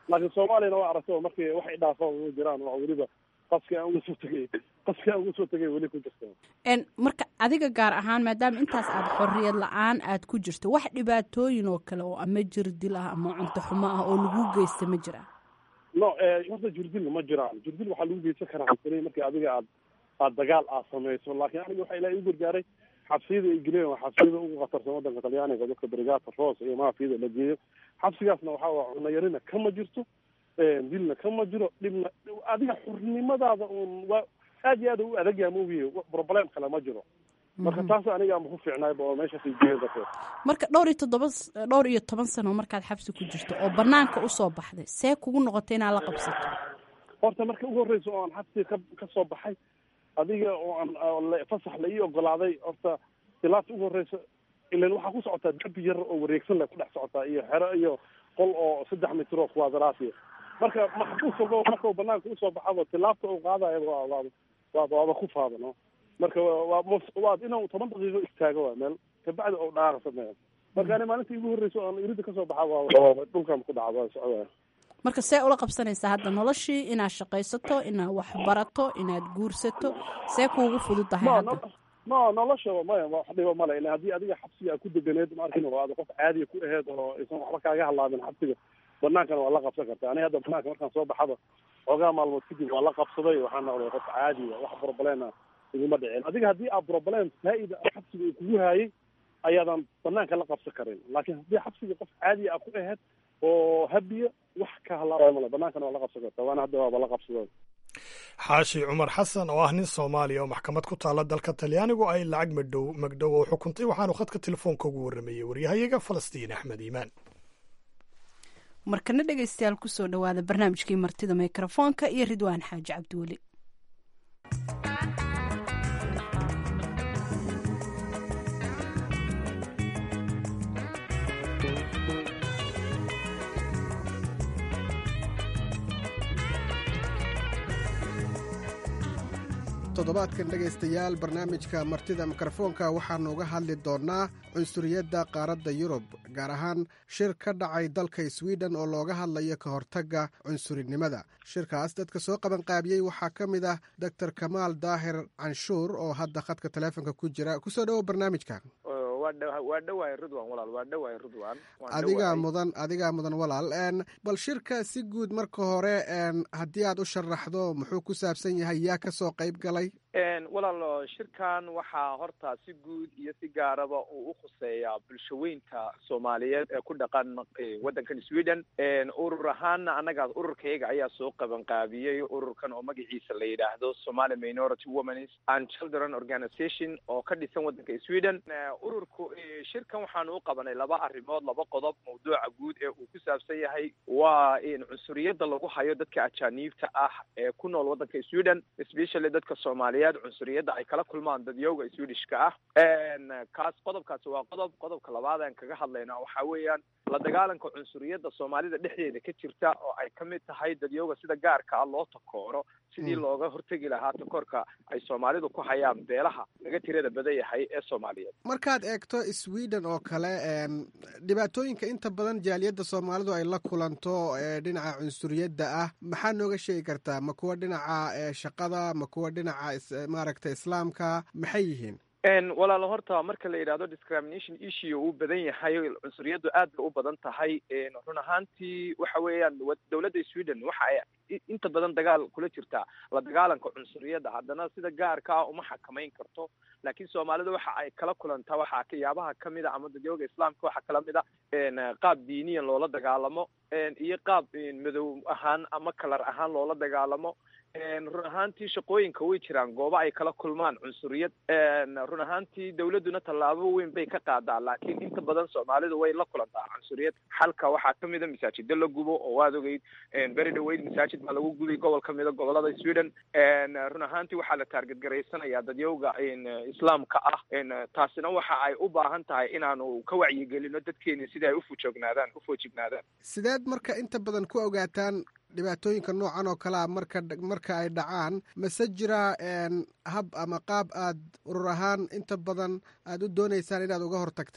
laakiin soomaaliyana waa aragto markii wax idhaafa ugu jiraan oo weliba qaski aan uga soo tegay qaski aan uga soo tegay weli ku jirta En, marka adiga gaar ahaan maadaama intaas aad xorriyad la-aan aad ku jirto wax dhibaatooyin oo kale oo ama jir dil ah ama cunto xumo ah oo lagu geysta ma jira no horta jirdil ma jiraan jirdil waxaa lagu geysan karaa xabsani markii adiga aad aad dagaal aad samayso laakiin aniga waxaa ilaahay igu gargaaray xabsiyada ay geleen waa xabsiyada ugu khatarsan wadanka talyaaniga dadka brigata roos iyo maafiyada la geeyo xabsigaasna waxaa waa cunno yarina kama jirto dilna kama jiro dhibna adiga xurnimadaada uun waa aad iyo aad u adag yaha maogiye problem kale ma jiro marka taas aniga ama ku fiicnaayba oo meeshaas ay geeyo dadka marka dhowr iyo toddoba s- dhowr iyo toban sano markaad xabsi ku jirto oo banaanka usoo baxday see kugu noqotay inaad la qabsato horta marka ugu horreysa oo aan xabsiga ka ka soo baxay adiga oo aan oo la- fasax la ii ogolaaday horta ilaabta ugu horreysa ilan waxaa ku socotaa derbi yar oo wareegsan leh ku dhex socotaa iyo xero iyo qol oo saddex mitir oo kuwaadaraasiya marka maxbuus walba marka uu banaanka usoo baxaba tilaabta uu qaadayo waa waa waa waaba ku faadano marka waa waa mus- waa inuu toban daqiiqo istaago waa meel kabacdi oo dhaaqa sameeyo marka ani maalinta igu horreysa oo aan irida kasoo baxa waa waa dhulkan ku dhaca waa socdaa marka see ula qabsanaysaa hadda noloshii inaad shaqaysato inaad wax barato inaad guursato see kuugu fududahay ma hadda no- ma nolosha maya wax dhiba male ilan haddii adiga xabsiga aad ku deganeed ma arkin oo aad qof caadiya ku aheed oo aysan waxba kaaga hadlaabin xabsiga banaankana waa la qabsan karta ani hadda banaanka markaan soo baxaba xoogaa maalmood kadib waa la qabsaday waxaan noqday qof caadiya wax problema iguma dhicin adiga haddii aad problem faa-ida ah xabsiga uu kugu haayay ayaadan banaanka la qabsan karin laakiin haddii xabsiga qof caadiya aad ku aheed oo habiya wax ka halaabaya male banaankana waa la qabsan karta waana hadda waaba la qabsaday xaashi cumar xasan oo ah nin soomaaliya oo maxkamad ku taalla dalka talyaanigu ay lacag madhow magdhow oo xukuntay waxaanu khadka telefoonka ugu warramayey waryahayaga falastiin axmed iimaan markana dhegaystayaal kusoo dhawaada barnaamijkii martida mikrofoonka iyo ridwaan xaaji cabdiweli toddobaadkan dhegaystayaal barnaamijka martida mikrofoonka waxaannu uga hadli doonnaa cunsuriyadda qaaradda yurub gaar ahaan shir ka dhacay dalka swiden oo looga hadlayo ka hortagga cunsurinimada shirkaas dadka soo qabanqaabiyey waxaa ka mid ah doctor kamaal daahir canshuur oo hadda khadka taleefonka ku jira kusoo dhowow barnaamijka waa dha- waa dhawahay ridwan walaal waa dhawahay ridwan waan adigaa dhawahay. mudan adigaa mudan walaal n bal shirka si guud marka hore n haddii aad u sharaxdo muxuu ku saabsan yahay yaa ka soo qayb galay Een, walaal shirkan waxaa horta si guud iyo si gaaraba uu u khuseeyaa bulshaweynta soomaaliyeed ee ku dhaqan eh, waddankan sweden Een, urur ahaana annaga ururkayaga ayaa soo qabanqaabiyey ururkan oo magaciisa la yidhaahdo somali minority womens and children organization oo ka dhisan waddanka sweden Eh, ururku eh, shirkan waxaanu u qabanay laba arrimood laba qodob mawduuca guud ee uu ku saabsan yahay waa in cunsuriyadda lagu hayo dadka ajaaniibta ah ee ku nool waddanka sweden especially dadka soomaaliyeed cunsuriyadda ay kala kulmaan dadyowga swedishka ah Een, kaas qodobkaasi waa qodob qodobka labaad aan kaga hadlaynaa waxaa weeyaan la dagaalanka cunsuriyadda soomaalida dhexdeeda ka jirta oo ay ka mid tahay dadyowga sida gaarka ah loo takooro sidii Mm. looga hortegi lahaa takoorka ay soomaalidu ku hayaan beelaha laga tirada badan yahay ee soomaaliyeed markaad eegto sweden oo kale n dhibaatooyinka inta badan jaaliyadda soomaalidu ay la kulanto ee dhinaca cunsuriyadda ah maxaa nooga sheegi kartaa ma kuwa dhinaca ee shaqada ma kuwa dhinaca is- maaragta islaamka maxay yihiin Een, walaalo horta marka la yidhahdo discrimination issue uu badan yahay cunsuriyaddu aad bay u badan tahay Een, run ahaantii waxa weeyaan wa- dowladda sweden waxa ay i- inta badan dagaal kula jirtaa la dagaalanka cunsuriyadda haddana sida gaarka ah uma xakamayn karto laakiin soomaalida waxa ay kala kulantaa waxaa kayaabaha kamid a ama dadyooga islaamka waxaa kala mid a een, qaab diiniyan loola dagaalamo een, iyo qaab een, madow ahaan ama kalar ahaan loola dagaalamo Een, run ahaantii shaqooyinka way jiraan goobo ay kala kulmaan cunsuriyad Een, run ahaantii dowladduna tallaabo weyn bay ka qaadaa laakiin inta badan soomaalidu way la kulantaa cunsuriyad xalka waxaa ka mid a masaajida la gubo oo waad ogeyd Een, beri dhaweyd masaajid baa lagu gubay gobol ka mid a gobolada sweden Een, run ahaantii waxaa la taarget garaysanayaa dadyowga een, islaamka ah Een, taasina waxa ay u baahan tahay inaanu ka wacyigelino dadkeeni sidai ay ufujoognaadaan ufojignaadaan sideed marka inta badan ku ogaataan dhibaatooyinka noocan oo kalea marka marka ay dhacaan mase jira n hab ama qaab aad urur ahaan inta badan aad u doonaysaan inaad uga hortagtaan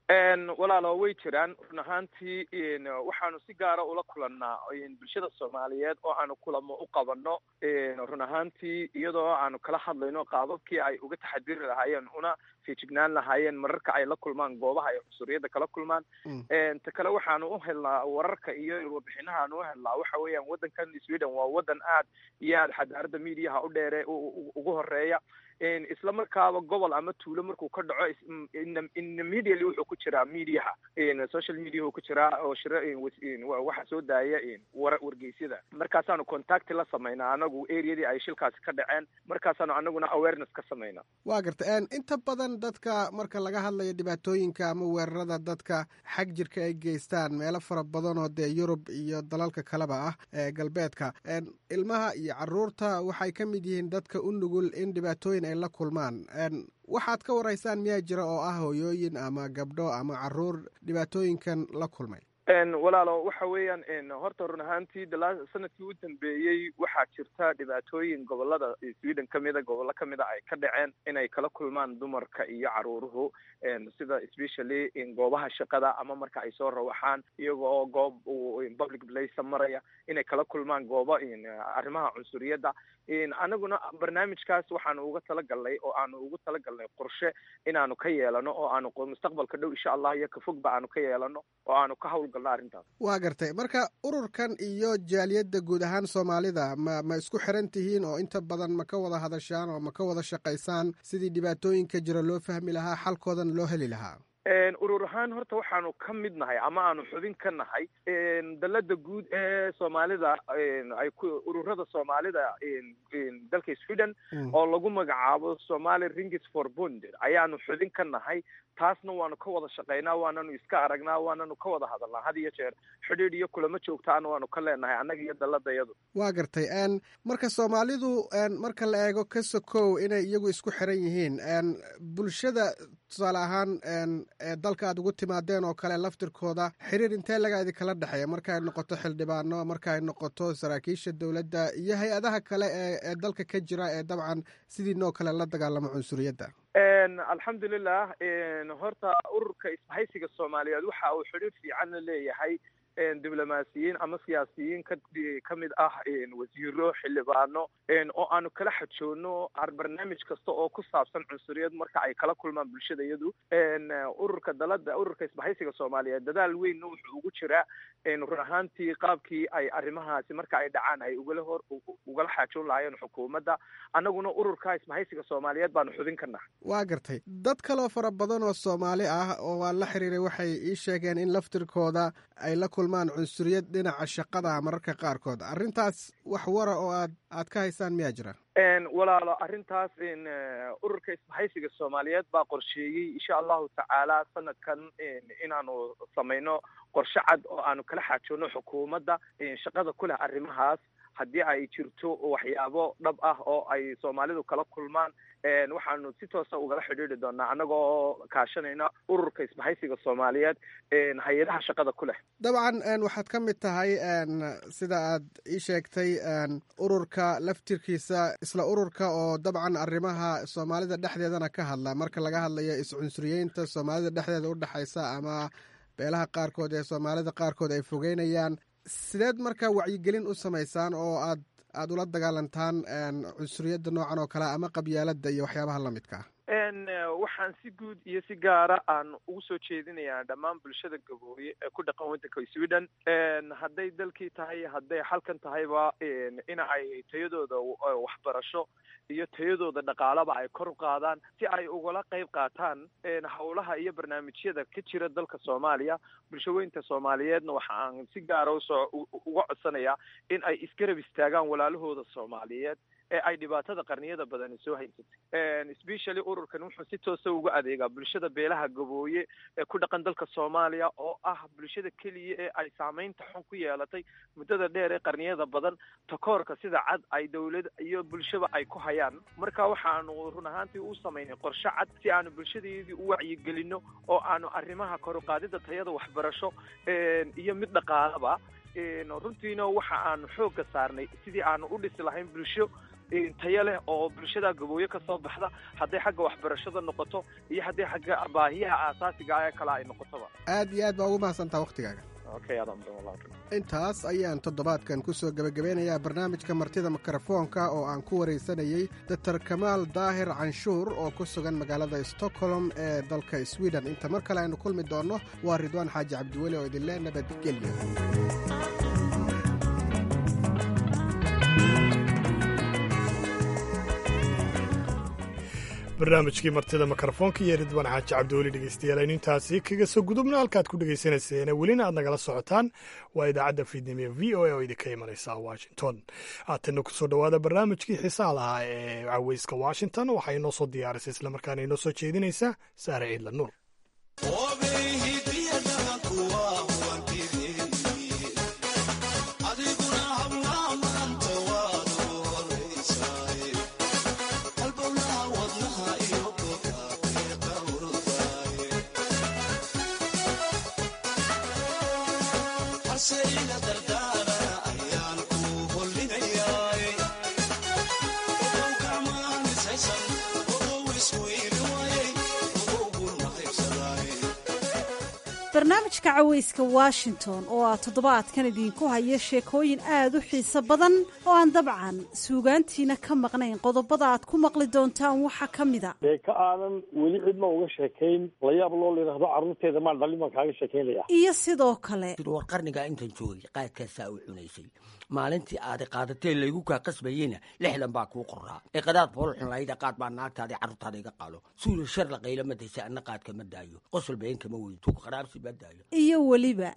walaalo way jiraan run ahaantii waxaanu si gaara ula kulannaa bulshada soomaaliyeed oo aanu kulamo u qabano run ahaantii iyadoo aanu kala hadlayno qaababkii ay uga taxadiri lahaayeen una feejignaan lahaayeen mararka ay la kulmaan goobaha ay cunsuriyadda kala kulmaan ta kale waxaanu u helnaa wararka iyo warbixinahaanu u helnaa waxa weeyaan waddankan sweden waa waddan aad iyo aad xadaarada mediaha u dheere ugu horeeya isla markaaba gobol ama tuulo markuu ka dhaco immediately wuxuu ku jiraa mediaha social media ku jiraa oo shira waxa soo daaya wargeysyada markaasaanu contact la samaynaa anagu areadii ay shilkaasi ka dhaceen markaasaanu anaguna awareness ka samaynaa waa garta inta badan dadka marka laga hadlayo dhibaatooyinka ama weerarada dadka xag jirka ay geystaan meelo fara badan oo dee yurub iyo dalalka kaleba ah ee galbeedka ilmaha iyo caruurta waxay ka mid yihiin dadka u nugul in dhibaatooyin ay la kulmaan waxaad ka waraysaan miyaa jira oo ah hooyooyin ama gabdho ama caruur dhibaatooyinkan la kulmay walaalo waxa weeyaan horta run ahaantii dala sanadkii u dambeeyey waxaa jirta dhibaatooyin gobolada sweden kamida gobollo kamida ay ka dhaceen inay kala kulmaan dumarka iyo caruuruhu sida especially goobaha shaqada ama marka ay soo rawaxaan iyaga oo goob public place maraya inay kala kulmaan goobo arrimaha cunsuriyadda anaguna barnaamijkaas waxaanu uga talagalnay oo aanu ugu talagalnay qorshe inaanu ka yeelano oo aanu mustaqbalka dhow insha allah iyo kafogba aanu ka yeelano oo aanu ka hawlgalno arrintaas waa gartay marka ururkan iyo jaaliyadda guud ahaan soomaalida ma ma isku xiran tihiin oo inta badan ma ka wada hadashaan oo ma ka wada shaqaysaan sidii dhibaatooyinka jira loo fahmi lahaa xalkoodana loo heli lahaa urur ahaan horta waxaanu ka mid nahay ama aanu xubin ka nahay dalada guud ee soomaalida ay ku ururada soomaalida dalka sweden oo lagu magacaabo somali ringis for bonder ayaanu xubin ka nahay taasna waanu ka wada shaqaynaa waananu iska aragnaa waananu ka wada hadalnaa had iyo jeer xidhiidh iyo kulamo joogtaana waanu ka leenahay annaga iyo daladayadu waa gartay marka soomaalidu marka la eego ka sokow inay iyagu isku xiran yihiin bulshada tusaale ahaan ee dalka aad ugu timaadeen oo kale laftirkooda xiriir intee laga idinkala dhexeeya marka ay noqoto xildhibaano marka ay noqoto saraakiisha dowladda iyo hay-adaha kale ee ee dalka ka jira ee dabcan sidiinoo kale la dagaalamo cunsuriyadda alxamdulilah horta ururka isbahaysiga soomaaliyeed waxa uu xidhiir fiican la leeyahay diblomaasiyiin ama siyaasiyiin ka ka mid ah wasiiro xildhibaano oo aanu kala xajoonno barnaamij kasta oo ku saabsan cunsuriyad marka ay kala kulmaan bulshada iyadu ururka dalada ururka isbahaysiga soomaaliyeed dadaal weynna wuxuu ugu jiraa run ahaantii qaabkii ay arrimahaasi marka ay dhacaan ay ugala hor ugala xaajoon lahaayeen xukuumadda annaguna ururka isbahaysiga soomaaliyeed baanu xubin ka nahay waa gartay dad kaloo fara badan oo soomaali ah oo aan la xiriiray waxay ii sheegeen in laftirkooda ay la kulmaan cunsuriyad dhinaca shaqada mararka qaarkood arrintaas wax wara oo aad aad ka haysaan miyaa jira walaalo arrintaas ururka isbahaysiga soomaaliyeed baa qorsheeyey insha allahu tacaala sanadkan inaanu samayno qorshe cad oo aanu kala xaajoonno xukuumadda shaqada ku leh arrimahaas haddii ay jirto waxyaabo dhab ah oo ay soomaalidu kala kulmaan waxaanu si toosa ugala xidhiidri doonaa annagoo kaashanayna ururka isbahaysiga soomaaliyeed hay-adaha shaqada ku leh dabcan waxaad ka mid tahay sida aad ii sheegtay ururka laftirkiisa isla ururka oo dabcan arrimaha soomaalida dhexdeedana ka hadla marka laga hadlayo is-cunsuriyeynta soomaalida dhexdeeda udhexaysa ama beelaha qaarkood ee soomaalida qaarkood ay fogeynayaan sideed marka wacyigelin u samaysaan oo aad aada ula dagaalantaan cunsuriyadda noocan oo kale ama qabyaaladda iyo waxyaabaha la midka ah waxaan si guud iyo si gaara aan ugu soo jeedinayaa dhammaan bulshada gabooye ee ku dhaqan waddanka sweden hadday dalkii tahay hadday halkan tahayba in ay tayadooda waxbarasho iyo tayadooda dhaqaalaba ay kor u qaadaan si ay ugala qayb qaataan howlaha iyo barnaamijyada ka jira dalka soomaaliya bulshaweynta soomaaliyeedna waxa aan si gaara usoo uga codsanayaa in ay isgarab istaagaan walaalahooda soomaaliyeed ee ay dhibaatada qarniyada badani soo haysatay specially ururkan wuxuu si toosa uga adeegaa bulshada beelaha gabooye ee ku dhaqan dalka soomaaliya oo ah bulshada keliya ee ay saameynta xun ku yeelatay muddada dheer ee qarniyada badan takoorka sida cad ay dowlad iyo bulshaba ay ku hayaan marka waxaanu run ahaantii u samaynay qorshe cad si aanu bulshadeedii u wacyigelino oo aanu arrimaha koruqaadida tayada waxbarasho iyo mid dhaqaalaba runtiina waxa aanu xoogga saarnay sidii aanu u dhisi lahayn bulsho tayo leh oo bulshada gabooye kasoo baxda hadday xagga waxbarashada noqoto iyo hadday xagga baahiyaha aasaasiga ee kale ay noqotoba aad iyo aad baa ugu mahadsantaa waktigaaga okay adaa mudan wallah intaas ayaan toddobaadkan ku soo gebagabeynayaa barnaamijka martida mikrofoonka oo aan ku waraysanayey doctor kamaal daahir canshuur oo ku sugan magaalada stockholm ee dalka sweden inta mar kale aynu kulmi doonno waa ridwaan xaaji cabdiweli oo idinle nabadgelyo barnaamijkii martida mikrofoonka iyo ridwaan xaaji cabdiweli dhegeystayaal aynu intaasi kaga soo gudubna halkaad ku dhegeysanayseena welina aad nagala socotaan waa idaacadda fiidnimo ee v o a oo idinka imanaysa washington haatanna kusoo dhowaada barnaamijkii xiisaha lahaa ee caweyska washington waxaa inoo soo diyaarisay islamarkaana inoo soo jeedinaysaa saare ciidla nuur barnaamijka caweyska washington oo ah toddobaadkan idinku haya sheekooyin aad u xiiso badan oo aan dabcan suugaantiina ka maqnayn qodobada aad ku maqli doontaan waxaa ka mida sheeko aanan weli cidna uga sheekayn layaab loo layidhaahdo carruurteeda maan dhalin baan kaaga sheekaynaya iyo sidoo kale war qarnigaa intan joogay qaadkaasaa u cunaysay maalintii aada qaadatee laygu kaa qasbayeyna lixdan baa kuu qoraa ee qadaad foolxun layda qaad baa naagtaadii carruurtaada iga qaalo suula shar la qayla ma daysa anna qaadka ma daayo qosol been kama weyn tug qaraabsi ma daayo iyo weliba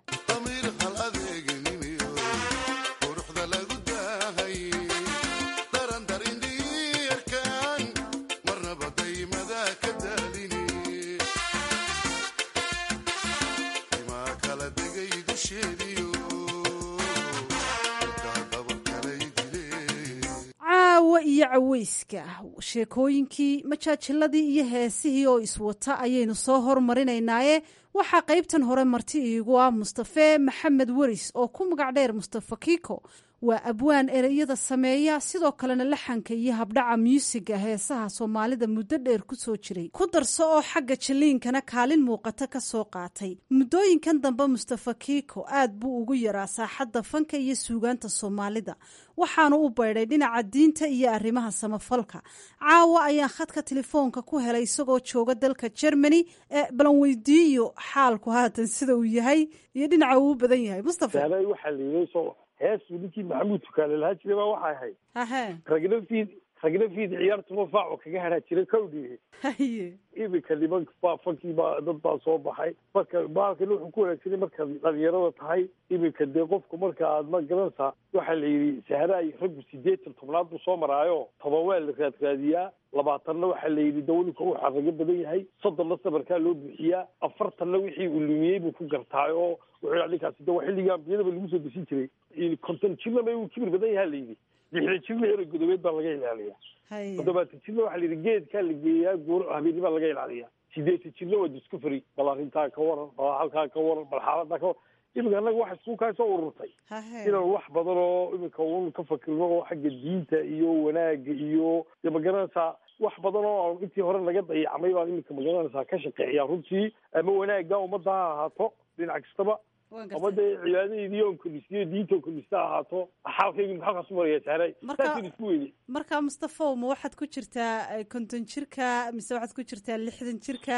caawa iyo caweyska sheekooyinkii majaajiladii iyo heesihii oo iswata ayaynu soo hormarinaynaaye waxaa qaybtan hore marti iigu ah mustafe maxamed weris oo ku magac dheer mustafa kiiko waa abwaan ereyada sameeya sidoo kalena laxanka iyo habdhaca muusiga heesaha soomaalida muddo dheer ku soo jiray ku darso oo xagga jaliinkana kaalin muuqata ka soo qaatay muddooyinkan dambe mustafa kiiko aad buu ugu yaraa saaxadda fanka iyo suugaanta soomaalida waxaanu u baydhay dhinaca diinta iyo arrimaha samafalka caawa ayaan khadka telefoonka ku helay isagoo jooga dalka germany ee balan weydiiyo xaalku haatan sida uu yahay iyo dhinaca uu u badan yahay mustafa waxaa layidhi so heesu ninkii maxamuud tukaale lahaa jiray baa waxay ahayd hahe ragna fiid ragna fiid ciyaartuma faaco kaga haraa jiray kawdhi haye iminka niman baa fankii baa dad baa soo baxay marka baalkan wuxuu ku wanaagsanay markaad dhalinyarada tahay iminka dee qofku marka aad ma garanaysaa waxaa la yidhi saharaay raggu sideetan tobnaad buu soo maraayo toban waa la raadraadiyaa labaatanna waxaa la yidhi dawlika uu xarago badan yahay soddonna sabarkaa loo buuxiyaa afartanna wixii uu lumiyey buu ku gartaay oo wuxuu ninkaasi de waa xilliga ambiyadaba lagu soo desin jiray konton jirna ma uu kibir badan yahaa la yidhi lixdan jirna ero godobeed baa laga ilaaliya toddobaatan jirna waxaa la yidhi geedkaa la geeyaa goor habeennibaa laga ilaaliya sideetan jirna waa discovery bal arrintaa ka waran bal halkaa ka waran bal xaaladaa ka waran iminka annaga waxa isku kaa soo ururtay inaan wax badan oo iminka un ka fakirno oo xagga diinta iyo wanaaga iyo de magaranaysaa wax badan oo intii hore naga dayacmay baan iminka magaranaysaa ka shaqeeyaa runtii ama wanaagga ummadda ha ahaato dhinac kastaba ama dee cibaadadeedii on kordhisiyo diinta on kordhista ha ahaato xaalkaygu maxaa kasu maraya saaray saasaan isku weyday marka mustafow ma waxaad ku jirtaa konton jirka mise waxaad ku jirtaa lixdan jirka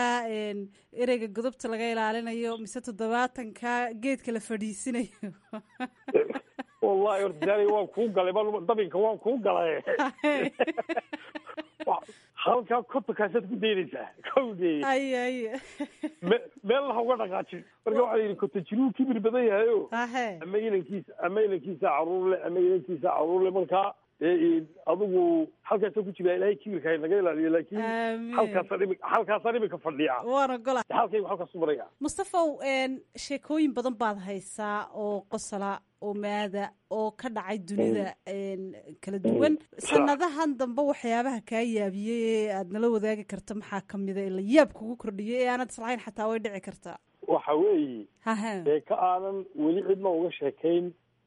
ereyga godobta laga ilaalinayo mise toddobaatanka geedka la fadhiisinayo wallahi horta saaray waan kuu galay ma dabinka waan kuu galay halkaa kontonkaasaad ku daynaysaa kawdee ay ay me meel laha uga dhaqaajin marka waxaa yidhi konton jiruu kibir badan yahayo hahe ama inankiisa ama inankiisa caruur le ama inankiisa caruur le markaa adigu halkaasa ku jira ilahay kibirka hay naga ilaaliyo laakin halkaasaan imi halkaasaan imika fadhiya waan ogola halkaygu halkaasu maraya mustafow sheekooyin badan baad haysaa oo qosala oo maada oo ka dhacay dunida kala duwan sanadahan dambe waxyaabaha kaa yaabiyey ee aad nala wadaagi karta maxaa kamida ee la yaab kugu kordhiyay ee aanad islahayn xataa way dhici kartaa waxa weeye hahe sheeko aanan weli cidna uga sheekayn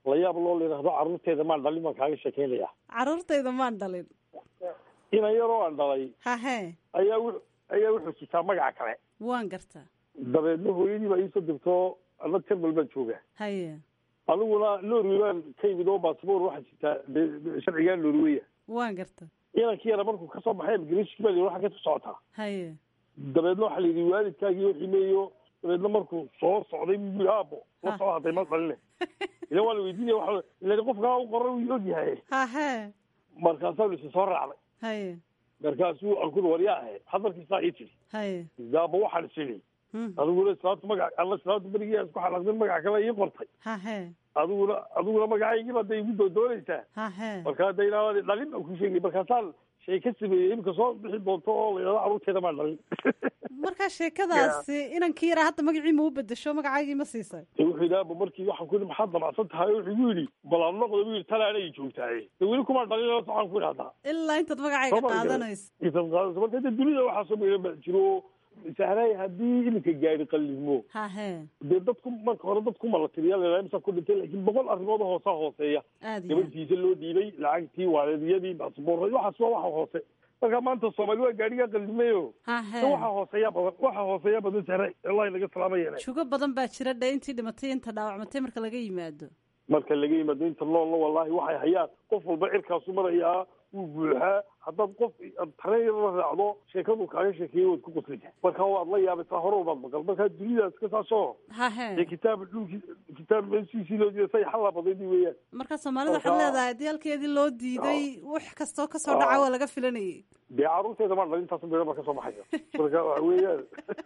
la yaab loo layidhaahdo carruurteeda maan dhalin baan kaaga sheekeynaya caruurtayda maan dhalin inan yaroo aan dhalay hahe ayaa w ayaa wuxuu sitaa magaca kale waan gartaa dabeedna hooyadii baa iisoo dirtoo ana tarbal baan jooga haye aniguna norway baan ka yimid oo basaboor waxaa jirtaa de- sharcigaa norweya waan gartaa inankii yara markuu kasoo baxay imigration baa waxaa ka socotaa haye dabeedna waxaa la yidhi waalidkaagii oo ximeeyo dabeedna markuu soo socday buu yidhi aabo la soo hadday ma dhaline ila waa la weydiinaya waa ila qofkaa u qoran wuu ogyahay hahe markaasaa lisi soo raacday haye markaasuu aan kuri waryaa ahe hadalkiisaa ii tiri haye daaba waxaan isini adiguna islaamta magac alla islaamta berigii aan isku xalaqdin magac kale ii qortay hahe adiguna adiguna magacaygiiba hadday igu doodoonaysaa hahe marka hadda inaa dhalin baan ku sheegay markaasaan shay ka sameeyey imika soo bixi doonto oo la yidhahdo carruurteeda maan dhalin markaa sheekadaasi inankii yaraa hadda magacii ma u bedesho magacaagii ma siisay de wuxuu yidhi aaba markii waxaan ku yidhi maxaad damacsan tahay wuxuu igu yidhi bal aan noqdo buu yidhi tala anay joogtaaye de weli kumaan dhalin waxaan ku idhahdaa ilaa intaad magacayga qaadanayso intaad qaadanayso marka de dunida waxaa soo meelan baa jiro sahray haddii iminka gaari qalimo hahe dee dadku marka hore dadku ma la tiriya la imsa ku dhintay laakiin boqol arrimood oo hoosaa hooseeya aad iyo aad gabadhiisa loo dhiibay lacagtii waalidiyadii baasboorra waxaas waa waxa hoose marka maanta soomaali waa gaarigaa qallimayo hahe waxa hooseeya badan waxa hooseeya badan sahray wallahi laga salaamayana jugo badan baa jira dhe intii dhimatay inta dhaawacmatay marka laga yimaado marka laga yimaado inta noolna wallahi waxay hayaan qof walba cirkaasu marayaa wuu buuxaa haddaad qof tareen la raacdo sheekadu kaaga sheekeeyey waad ku qoslaysaa marka waad la yaabaysaa hore walbaad maqal marka dunidaas ka saasoo hahe dee kitaab dhulki kitaab meeshiisii loo jeeda say xalla badaydi weeyaan marka soomaalida waxaad leedahay haddii halkeedii loo diiday wax kastoo kasoo dhaca waa laga filanayay dee carruurteeda maan dhalin taas beera baa kasoo baxaya marka waxa weeyaan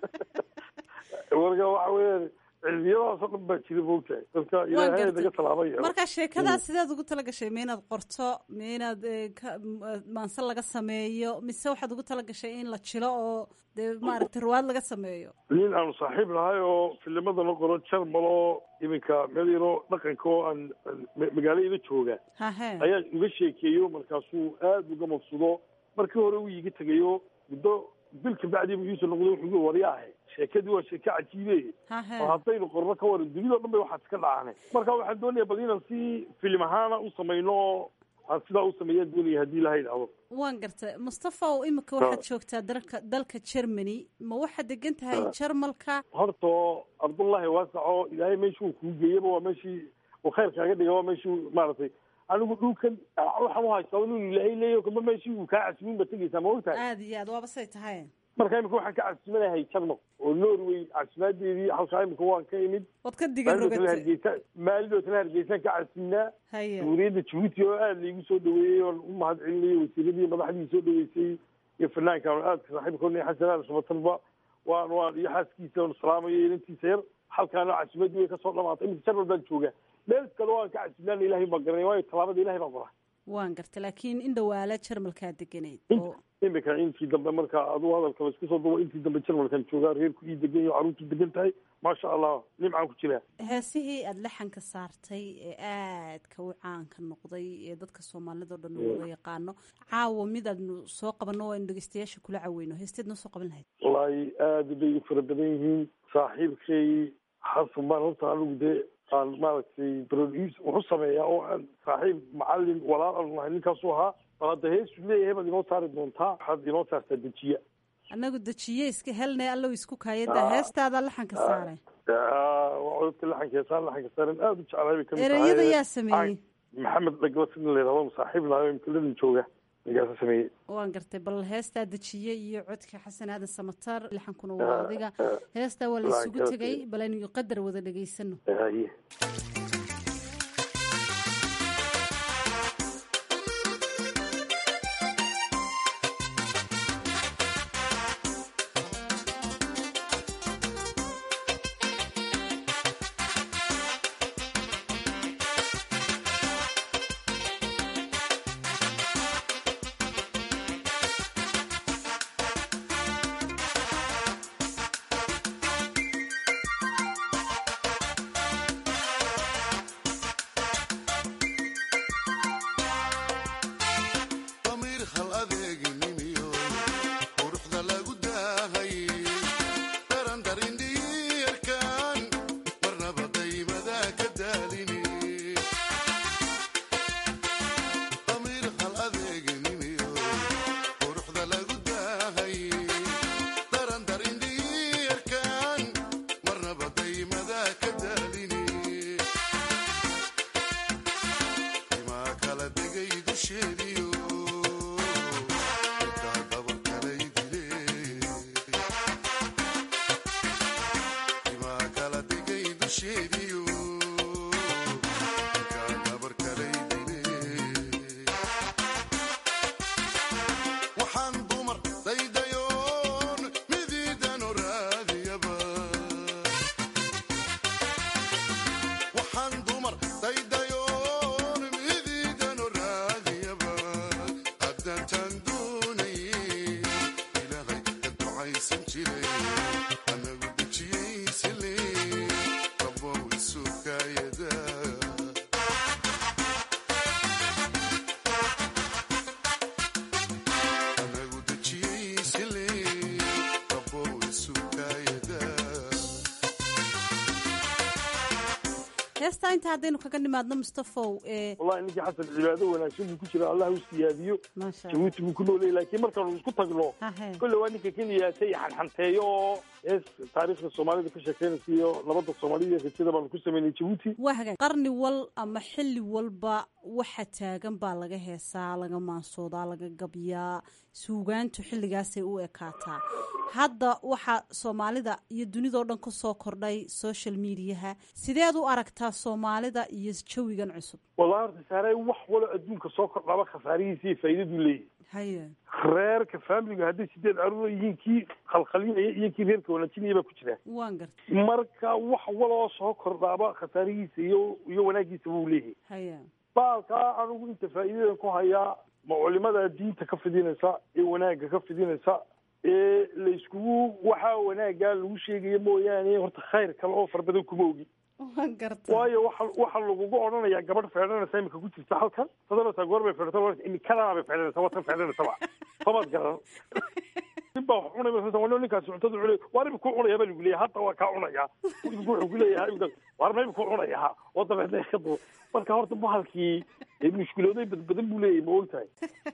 marka waxa weeyaan cilmiyadaasoo dhan baa jira moogtahay marka ilaahay naga salaamaya marka sheekadaas sideed ugu tala gashay ma inaad qorto ma inaad eh, ka- m- eh, maanse laga sameeyo mise waxaad ugu tala gashay in la jilo oo dee maaragtay ruwaad laga sameeyo nin aanu saaxiib nahay oo filimadana qoro jarmal oo iminka meel yaroo dhaqanka oo aan aan ma- magaaladayda jooga hahe ayaa uga sheekeeyo markaasuu aad uga mabsudo markii hore uu iga tegayo muddo bil kabacdii buu iisoo noqday wuxuu igu waryaahay sheekadii waa sheeke cajiibe hahe oo haddaynu qorno ka waran dunida o dhan bay waxaas ka dhacane marka waxaan doonaya bal inaan si filim ahaana u samayno oo aan sidaa u sameeyaan doonaya haddii ilaha idhaahdo waan gartay mustafa oo imika waxaad joogtaa dalka dalka germany ma waxaad degan tahay jarmalka horta cabdullaahi waasaco ilaahay meeshuu kuu geeyaba waa meeshii uu khayr kaaga dhiga waa meeshii maaragtay anigu dhulkan waxaan uhaystaa inuu ilaahay leeyahy kama meeshii uu kaa casmin ba tegaysaa ma ogtahay aada iyo aad waaba say tahay marka imika waxaan ka casmanahay jarmal oo norway casmaadeedii halkaa imika waan ka imid waad ka diga maalidoo kale rogatay hargeysa maalidoo kale hargeysaan ka casminaa haye jumhuuriyadda jabuuti oo aada laigu soo dhaweeyey oon u mahad celinayay wasiiradii madaxdii soo dhaweysay iyo fanaanka aan aadka saaxiibkoona xasan aal shabatalba waan waan iyo xaaskiisa oon salaamayo inantiisa yar halkaana casimadii way kasoo dhamaatay iminka jarmal baan joogaa meel kale waan ka casminaana ilahay baan garanay waayo tallaabada ilahay baan qoraa waan gartay laakiin in dhawaala jarmalkaa deganayd oo imika intii dambe marka aduu hadalkaba isku soo dubo intii dambe jarmalkan joogaa reerku ii degan yaho carruurtu degan tahay maasha allah nimcaan ku jiraa heesihii aada laxanka saartay ee aadka u caanka noqday ee dadka soomaalida o dhan u wada yaqaano caawa mid aadnu soo qabanno oo aynu dhegeystayaasha kula caweyno heesteed noo soo qaban lahayd wallaahi aada bay u fara badan yihiin saaxiibkay xasan baan horta anigu dee aan maaragtay produce wuxu sameeyaa oo aan saaxiib macalin walaal aanu nahay ninkaasu ahaa bal hadda heesu leeyahay baad inoo saari doontaa waxaad inoo saartaa dejiya annagu dejiye iska helnay allow isku kaayada heestaada laxanka saaray waa codadka laxanka heesaan laxanka saaran aada u jeclahay bay kamid ereyada yaa sameeyey maxamed dhagla sidin layidhahdo saaxiib nahay mkaladan jooga ninkaasa sameeyey waan gartay bal heestaa dejiye iyo codka xasan aadan samatar laxankuna waa adiga heestaa waa la isugu tegay bal aynu qadar wada dhegaysano haye Thank haddaantaan doonayay ilaahay ka ducaysan jiray anagu dejiyaysale rabow isukaayada anagu dejiyaysale rabow isukaayada heestaa inta haddaynu kaga nimaadno mustafow ee wallahi ninkii xasan cibaado wanaagsan buu ku jira allah u siyaadiyo jabuuti buu ku noolayay laakiin markaanu isku tagno kolle waa ninka keliyaatay xanxanteeyo oo hees taariikhda soomaalida ka sheekeynaysa iyo nabadda soomaalida iyo rajada baanu ku samaynay jabuuti waa hagaag qarni wal ama xilli walba waxa taagan baa laga heesaa laga maansoodaa laga gabyaa suugaantu xilligaasay u ekaataa hadda waxaa soomaalida iyo dunidao dhan ku soo kordhay social mediaha sideed u aragtaa soomaalida iyo jawigan cusub wallahi horta saarey wax walo adduunka soo kordhaba khasaarihiisa iyo faa'iidaduu leeyahay haye reerka faamiliga hadday sideed caruur yihiin kii khalkhalinaya iyo kii reerka wanaajinaya baa ku jira waan garta marka wax waloo soo kordhaaba khasaarihiisa iyo iyo wanaagiisa buu leeyahay haya baalkaa anigu inta faa'iidadan ku hayaa ma culimada diinta ka fidinaysa ee wanaagga ka fidinaysa ee layskugu waxaa wanaaggaa lagu sheegaya mooyaane horta khayr kale oo fara badan kuma ogi waan garta waayo waxa waxa lagugu odhanayaa gabadh feedhanaysa imika ku jirta halkan sadanaysaa goor bay feedhata imikadana bay feedhanaysa watan feedhanaysaba somaad garan nin baa wax cunay wano ninkaasi cuntada cunay waar imika ku cunaya baa lagu leeyahay hadda waa kaa cunayaa imika wuxuu ku leeyahay waar ma imika ku cunayaa oo dabeedna ka du marka horta bahalkii mushkilooday badbadan buu leeyahay ma ogtahay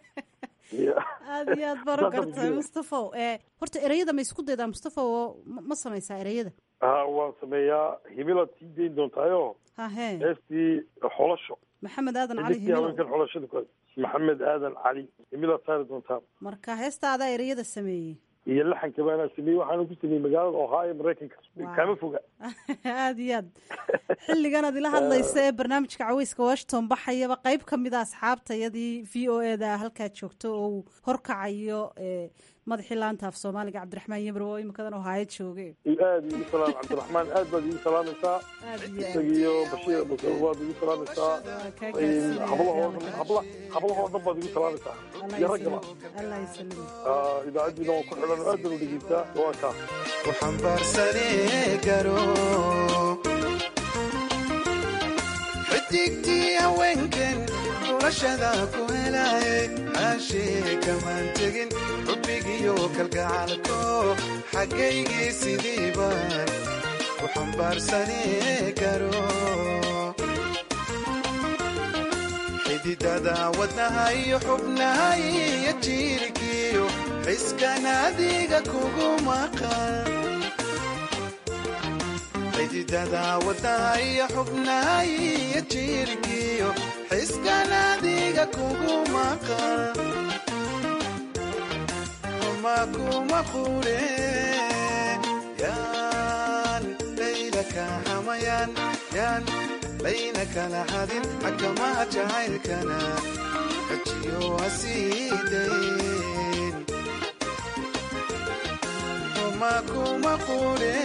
aada iyo aad baro gartay mustafow ee horta ereyada ma isku daydaa mustafow oo ma ma samaysaa ereyada ha waan sameeyaa himilaad sii dayn doontaayo hahe heestii xolasho maxamed aadan cali Xiddigtii himilow haweenkan xolashada ku maxamed aadan cali himilaad saari doontaa marka heesta adaa ereyada sameeyey iyo laxanka baanaa sameeyey waxaana ku sameeyey magaalada ohio maraykanka kama foga aada iyo aad xilligan aad ila hadlaysa ee barnaamijka caweyska washington baxayaba qeyb ka mid a asxaabtayadii v o e da halkaa joogto oo uu horkacayo ee madaxii laanta af soomaaliga cabdiraxmaan yemre oo imikadan ohaayo jooge aad igu salaam cabdiraxmaan aad baad igu salaamaysaa isagiyo bashiir basir waad igu salaamaysaa hablahoo dhan habla hablahoo dhan baad igu salaamaysaa iyo raggaba allah ysalim Ah, idaacaddiina waan ku xidhan oo aad baan u dhegeysaa waa kaa waxambaarsanee garo xidigtii haweenkan xulashada ku helaaye caashee kamaan tegin xubbigiyo kalgacalko xaggaygii sidii baan ku xambaarsanee garo xididada wadnaha iyo xubnaha iyo jiirkiyo xiskan adiga kugu maqan xididada wadnaha iyo xubnaha iyo jiirkiyo xiskan adiga kugu maqan kuma kuma qure yaan layla ka xamayan yaan layna kala hadin xakamaha jacaylkana xajiyo hasiidayn kuma kuma qure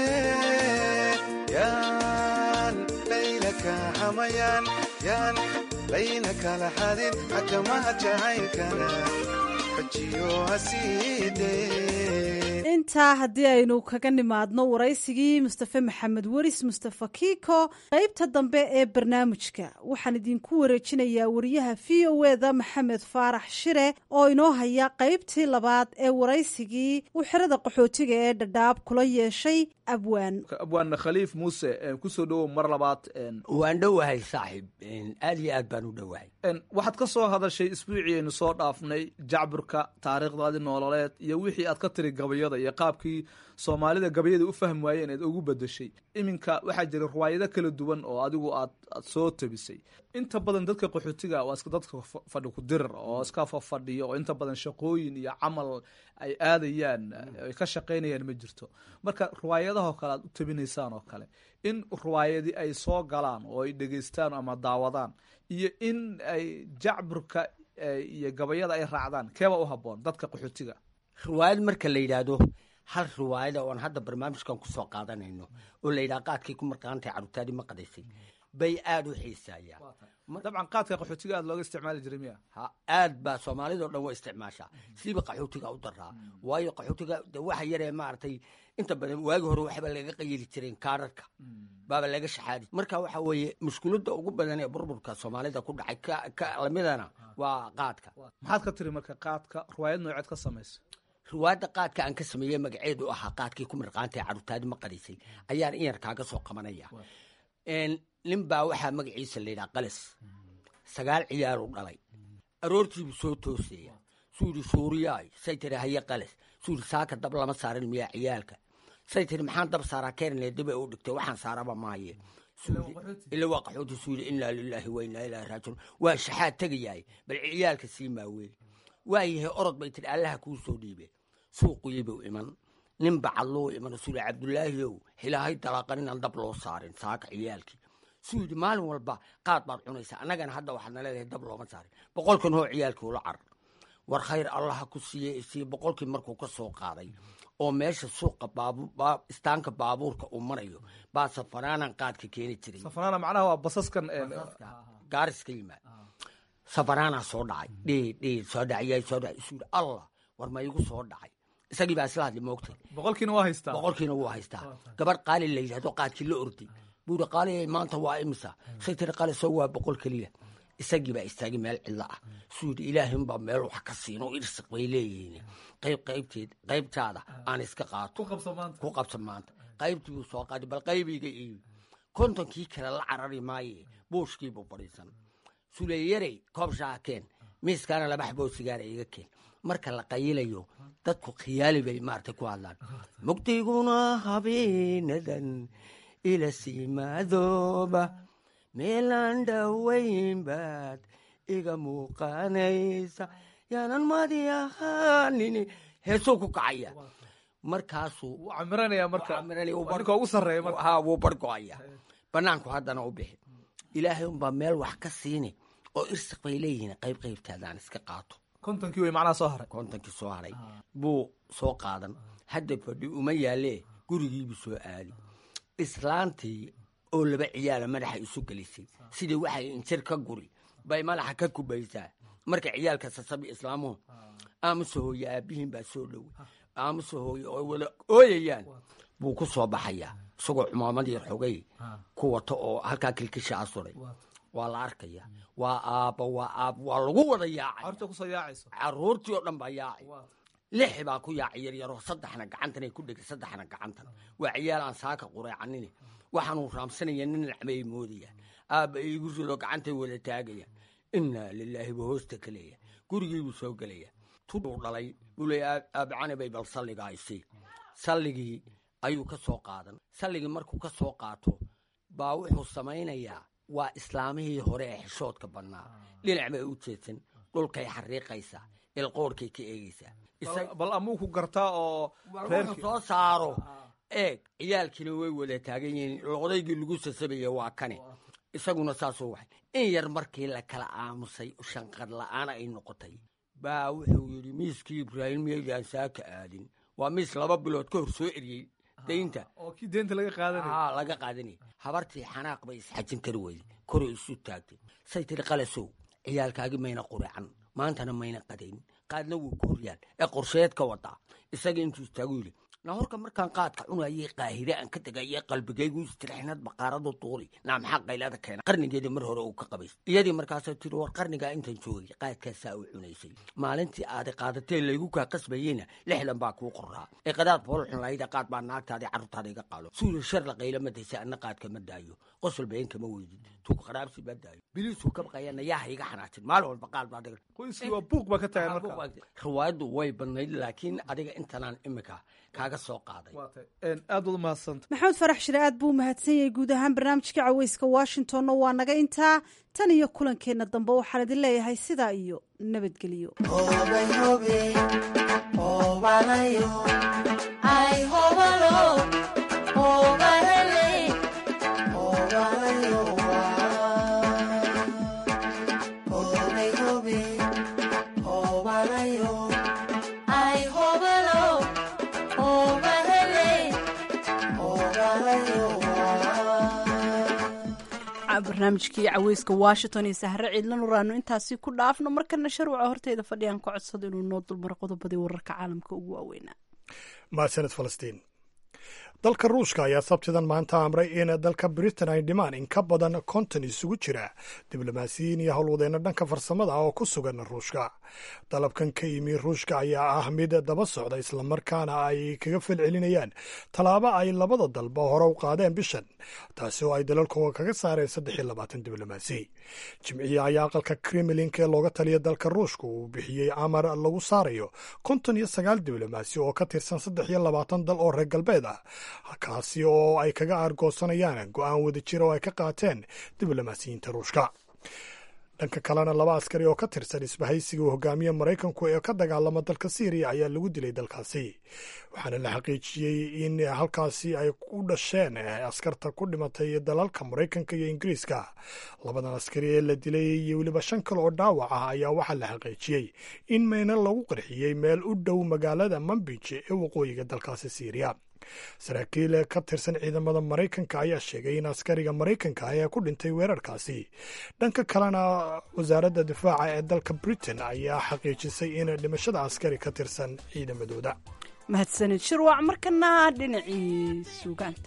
yaan layla ka xamayan yaan layna kala hadin xakamaha jacaylkana xajiyo hasiidayn intaa haddii aynu kaga nimaadno waraysigii mustafe maxamed weris mustafa kiiko qeybta dambe ee barnaamijka waxaan idinku wareejinayaa wariyaha v o e da maxamed faarax shire oo inoo haya qeybtii labaad ee waraysigii uu xerada qaxootiga ee dhadhaab kula yeeshay abwaan abwaan khaliif muuse kusoo dhowow mar labaad waan dhowahay saaxiib aad iyo aad baan u dhowahay waxaad ka soo hadashay isbuucii aynu soo dhaafnay jacburka taariikhdaadii noololeed iyo wixii aad ka tiri gabayada iyo qaabkii soomaalida gabayada u fahmi waayeen eed ugu bedeshay iminka waxaa jira riwaayado kala duwan oo adigu aad aad soo tabisay inta badan dadka qaxootiga waa iska dadka fadhi ku dirir oo iska fafadhiyo oo inta badan shaqooyin iyo camal ay aadayaan ay ka shaqaynayaan ma jirto marka riwaayadahoo kale aad u tabinaysaan oo kale in riwaayadii ay soo galaan oo ay dhegeystaan ama daawadaan iyo in ay jacburka iyo gabayada ay raacdaan keeba u haboon dadka qaxootiga riwaayad marka la yidhaahdo hal riwaayada oon hadda barnaamijkan kusoo qaadanayno oo la yidhaha qaadkay ku marqaantahay carruurtaadii ma qadaysay bay aada u xiisaayaan dabcan qaadka qaxootiga aad looga isticmaali jiray miya ha aad baa soomaalidao dhan waa isticmaashaa siiba qaxootiga u daraa waayo qaxootiga de waxa yaree maaragtay inta badan waagi hore waxba laga qayili jireen kaararka baaba laga shaxaadi marka waxa weeye mushkiladda ugu badan ee burburka soomaalida ku dhacay ka- ka lamidana waa qaadka maxaad ka tiri marka qaadka riwaayad nooceed ka samaysa riwaayadda qaadka aan ka sameeyey magaceedu ahaa qaadkii ku mirqaanta ee carruurtaadi ma qadisay ayaan in yar kaaga soo qabanaya Een, nin baa waxaa magaciisa la yidhaha qalas sagaal ciyaaru dhalay aroortiibuu soo toosaya suu yidhi suuriyaay say tiri haye qalas suu yidhi saaka dab lama saarin miyaa ciyaalka say tiri maxaan dab saaraa keenle diba u dhigtay waxaan saaraba maaye Suu yidhi- ila waa qaxooti suu yidhi innaa lilaahi wa innaa ilaahi raajiun waa shaxaad tegayaay bal ciyaalka sii maaweeli waayahay orod bay tiri allaha kuu soo dhiibe suuquyibuu iman nin bacadluu iman suu yidhi cabdulaahiyow hilaahay dalaaqan inaan dab loo saarin saaka ciyaalkii suu yidhi maalin walba qaad baad cunaysaa annagana hadda waxaad na leedahay dab looma saarin boqolkan hoo ciyaalkii ula carar war khayr allaha ku siiye isiye boqolkii markuu ka soo qaaday oo meesha suuqa baabu baa- istaanka baabuurka uu marayo baa safaraanan qaadka keeni jiray safanaana macnaha waa basaskan gaaris ka yimaad safaraanaa soo dhacay dhii dhii soo dhaciyay soo dhacay isuu yidhi allah war ma igu soo dhacay isagii baa isla hadli moogtay boqolkiina waa haystaa boqolkiina wuu haystaa gabadh qaali la yidhahdo qaadkii la orday buu yidhi qaali maanta waa imisa say tiri qaali soo waa boqol keliya isagii baa istaagay meel cidlo ah suu yidhi ilaahin baa meel wax ka siin oo irsiq bay leeyihiin qayb qaybteed qaybtaada aan iska qaato ku qabsa maanta qaybtii buu soo qaaday bal qaybiga iibi kontonkii kale la carari maaye buushkiibuu fadhiisan suleeyarey koob shaakeen miiskaana laba xaboo sigaara iga keen marka la qayilayo dadku khiyaali bay maaragtay ku hadlaan mugdiguna habeenadan ila siimaadooba meelaan dhowayn baad iga muuqanaysa yaanan madi ahaanini heesuu ku kacaya markaasuu camiranaya marka ninka ugu sarreeya marka ha wuu bargo'aya banaanku haddana u bixi ilaahay unbaa meel wax ka siini oo irsiq bay leeyihiin qayb qaybtaadaan iska qaato kontonkii way macnaha soo haray kontonkii soo haray buu soo qaadan hadda fadhi uma yaalee gurigiibuu soo aadi islaantii oo laba ciyaala madaxa isu gelisay sidii waxay injir ka guri bay madaxa ka kubaysaa marka ciyaalka sasabi islaamuhu aamusa hooye aabihiin baa soo dhowey aamusa hooye oo wada ooyayaan buu ku soo baxayaa isagoo cumaamad yar xogay ku wato oo halkaa kilkisha asuray waa la arkaya waa aabba waa aabba waa lagu wada yaacay horta kusoo yaacayso caruurtii oo dhan baa yaacay lix baa ku yaacay yaryaroo saddexna gacantan ay ku dhegay saddexna gacantan waa ciyaal aan saaka qureecanini waxaanuu raamsanaya nin nacmay moodaya aabba iigu rido gacantay wada taagaya innaa lilaahi buu hoosta ka leeya gurigiibuu soo gelaya tuduu dhalay buu leeya aabacani bay bal salliga aysi salligii ayuu ka soo qaadan salligii markuu ka soo qaato baa wuxuu samaynayaa waa islaamihii hore ee xishoodka bannaa dhinac bay u jeedsan dhulkay xariiqaysaa ilqoorhkay ka eegaysaa bal amuu ku gartaa oo reerka soo saaro eeg ciyaalkiina way wada taagan yihiin odaygii lagu sasabaya waa kane isaguna saasuu waxay in yar markii la kala aamusay shanqad la'aan ay noqotay baa wuxuu yidhi miiskii ibraahim miyaydaan saaka aadin waa miis laba bilood ka hor soo eriyey daynta oo kii deynta laga qaadanay haa laga qaadanay habartii xanaaq bay isxajin kari weyday kore isu taagtay say tiri qalasow ciyaalkaagi mayna qureecan maantana mayna qadayn qaadna wuu ku horyaan ee qorsheed ka wadaa isaga intuu istaagu yidhi na horka markaan qaadka cunayay qaahire aan ka tegayay qalbigaygu istirixnad baqaaradu tuuri naa maxaa qaylada keena qarnigeedii mar hore uu ka qabays iyadii markaasoo tiri war qarnigaa intaan joogay qaadkaasaa u cunaysay maalintii aadi qaadatee laygu kaa qasbayeyna lixdan baa kuu qoraa ee qadaad foolxun lahayda qaad baa naagtaadii carruurtaada iga qaalo suuli shar la qayla madaysa anna qaadka ma daayo qosol been kama weydid tuug qaraabsi ma daayo biliisuu ka baqayana yaa iga xanaajin maalin walba qaad baa diga qoyskii waa buuq baa ka tagan marka riwaayaddu way badnayd laakiin adiga intanaan imika kaaga soo qaaday aad wad umahadsanta maxamed farax shire aad buu umahadsan yahay guud ahaan barnaamijka caweyska washingtonna waa naga intaa tan iyo kulankeenna dambe waxaan idin leeyahay sidaa iyo nabadgelyo barnaamijkii caweyska washington iyo sahre ciidla nuraano intaasi ku dhaafno markana sharwaca horteeda fadhiyaan ka codsado inuu noo dulmaro qodobadii wararka caalamka ugu waaweynaa mahadsaned falastiin dalka ruushka ayaa sabtidan maanta amray in dalka britain ay dhimaan in ka badan konton isugu jira diblomaasiyiin iyo howlwadeenno dhanka farsamada ah oo ku sugan ruushka dalabkan ka yimi ruushka ayaa ah mid daba socda islamarkaana ay kaga falcelinayaan tallaabo ay labada dalba hore u qaadeen bishan taasi oo ay dalalkooga kaga saareen saddex iyo labaatan diblomaasi jimciye ayaa aqalka kremlinka ee looga taliya dalka ruushka uu bixiyey amar lagu saarayo konton iyo sagaal diblomaasi oo ka tirsan saddex iyo labaatan dal oo reer galbeed ah kaasi oo ay kaga aargoosanayaan go-aan wadajir oo ay ka qaateen diblomaasiyiinta ruushka dhanka kalena laba askari oo ka tirsan isbahaysiga uu hogaamiye maraykanku ee ka dagaalama dalka syriya ayaa lagu dilay dalkaasi waxaana la xaqiijiyey in halkaasi ay ku dhasheen askarta ku dhimatay dalalka maraykanka iyo ingiriiska labadan askari ee la dilay iyo weliba shan kale oo dhaawac ah ayaa waxaa la xaqiijiyey in mayna lagu qarxiyey meel u dhow magaalada mambij ee waqooyiga dalkaasi syriya saraakiil ka tirsan ciidamada maraykanka ayaa sheegay in askariga maraykanka ah ee ku dhintay weerarkaasi dhanka kalena wasaaradda difaaca ee dalka britain ayaa xaqiijisay in dhimashada askari ka tirsan ciidamadooda mahadsanid shirwac markana dhinacii suugaanta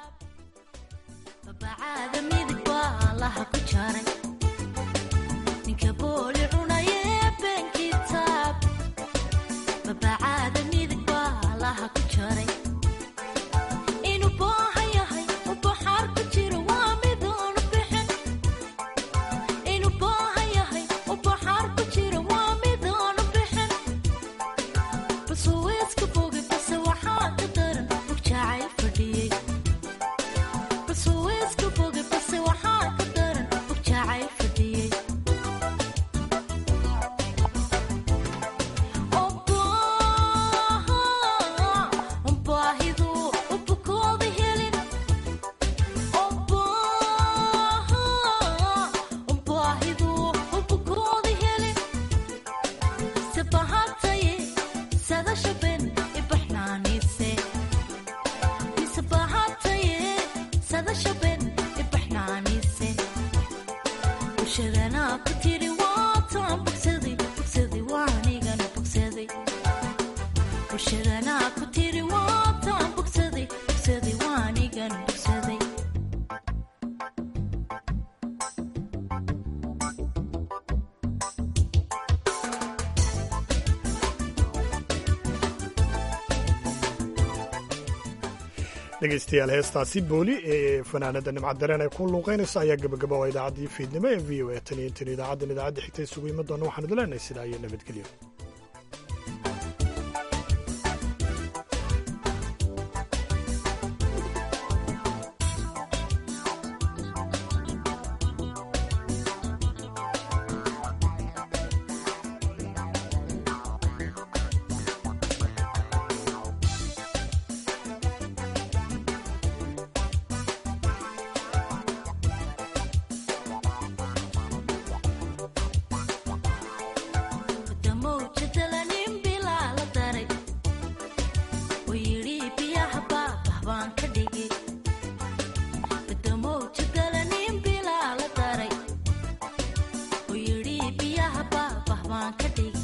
dhegeystayaal heestaasi booli ee fanaanada nimcad dareen ay ku luuqeynayso ayaa gabagaba oo idaacaddii fiidnimo ee v o a tan iyo tan idaacaddan idaacadda xigta isugu iman doona waxaan idin leenahay sidaa iyo nabadgelyo biyaha baabah baan ka dhigay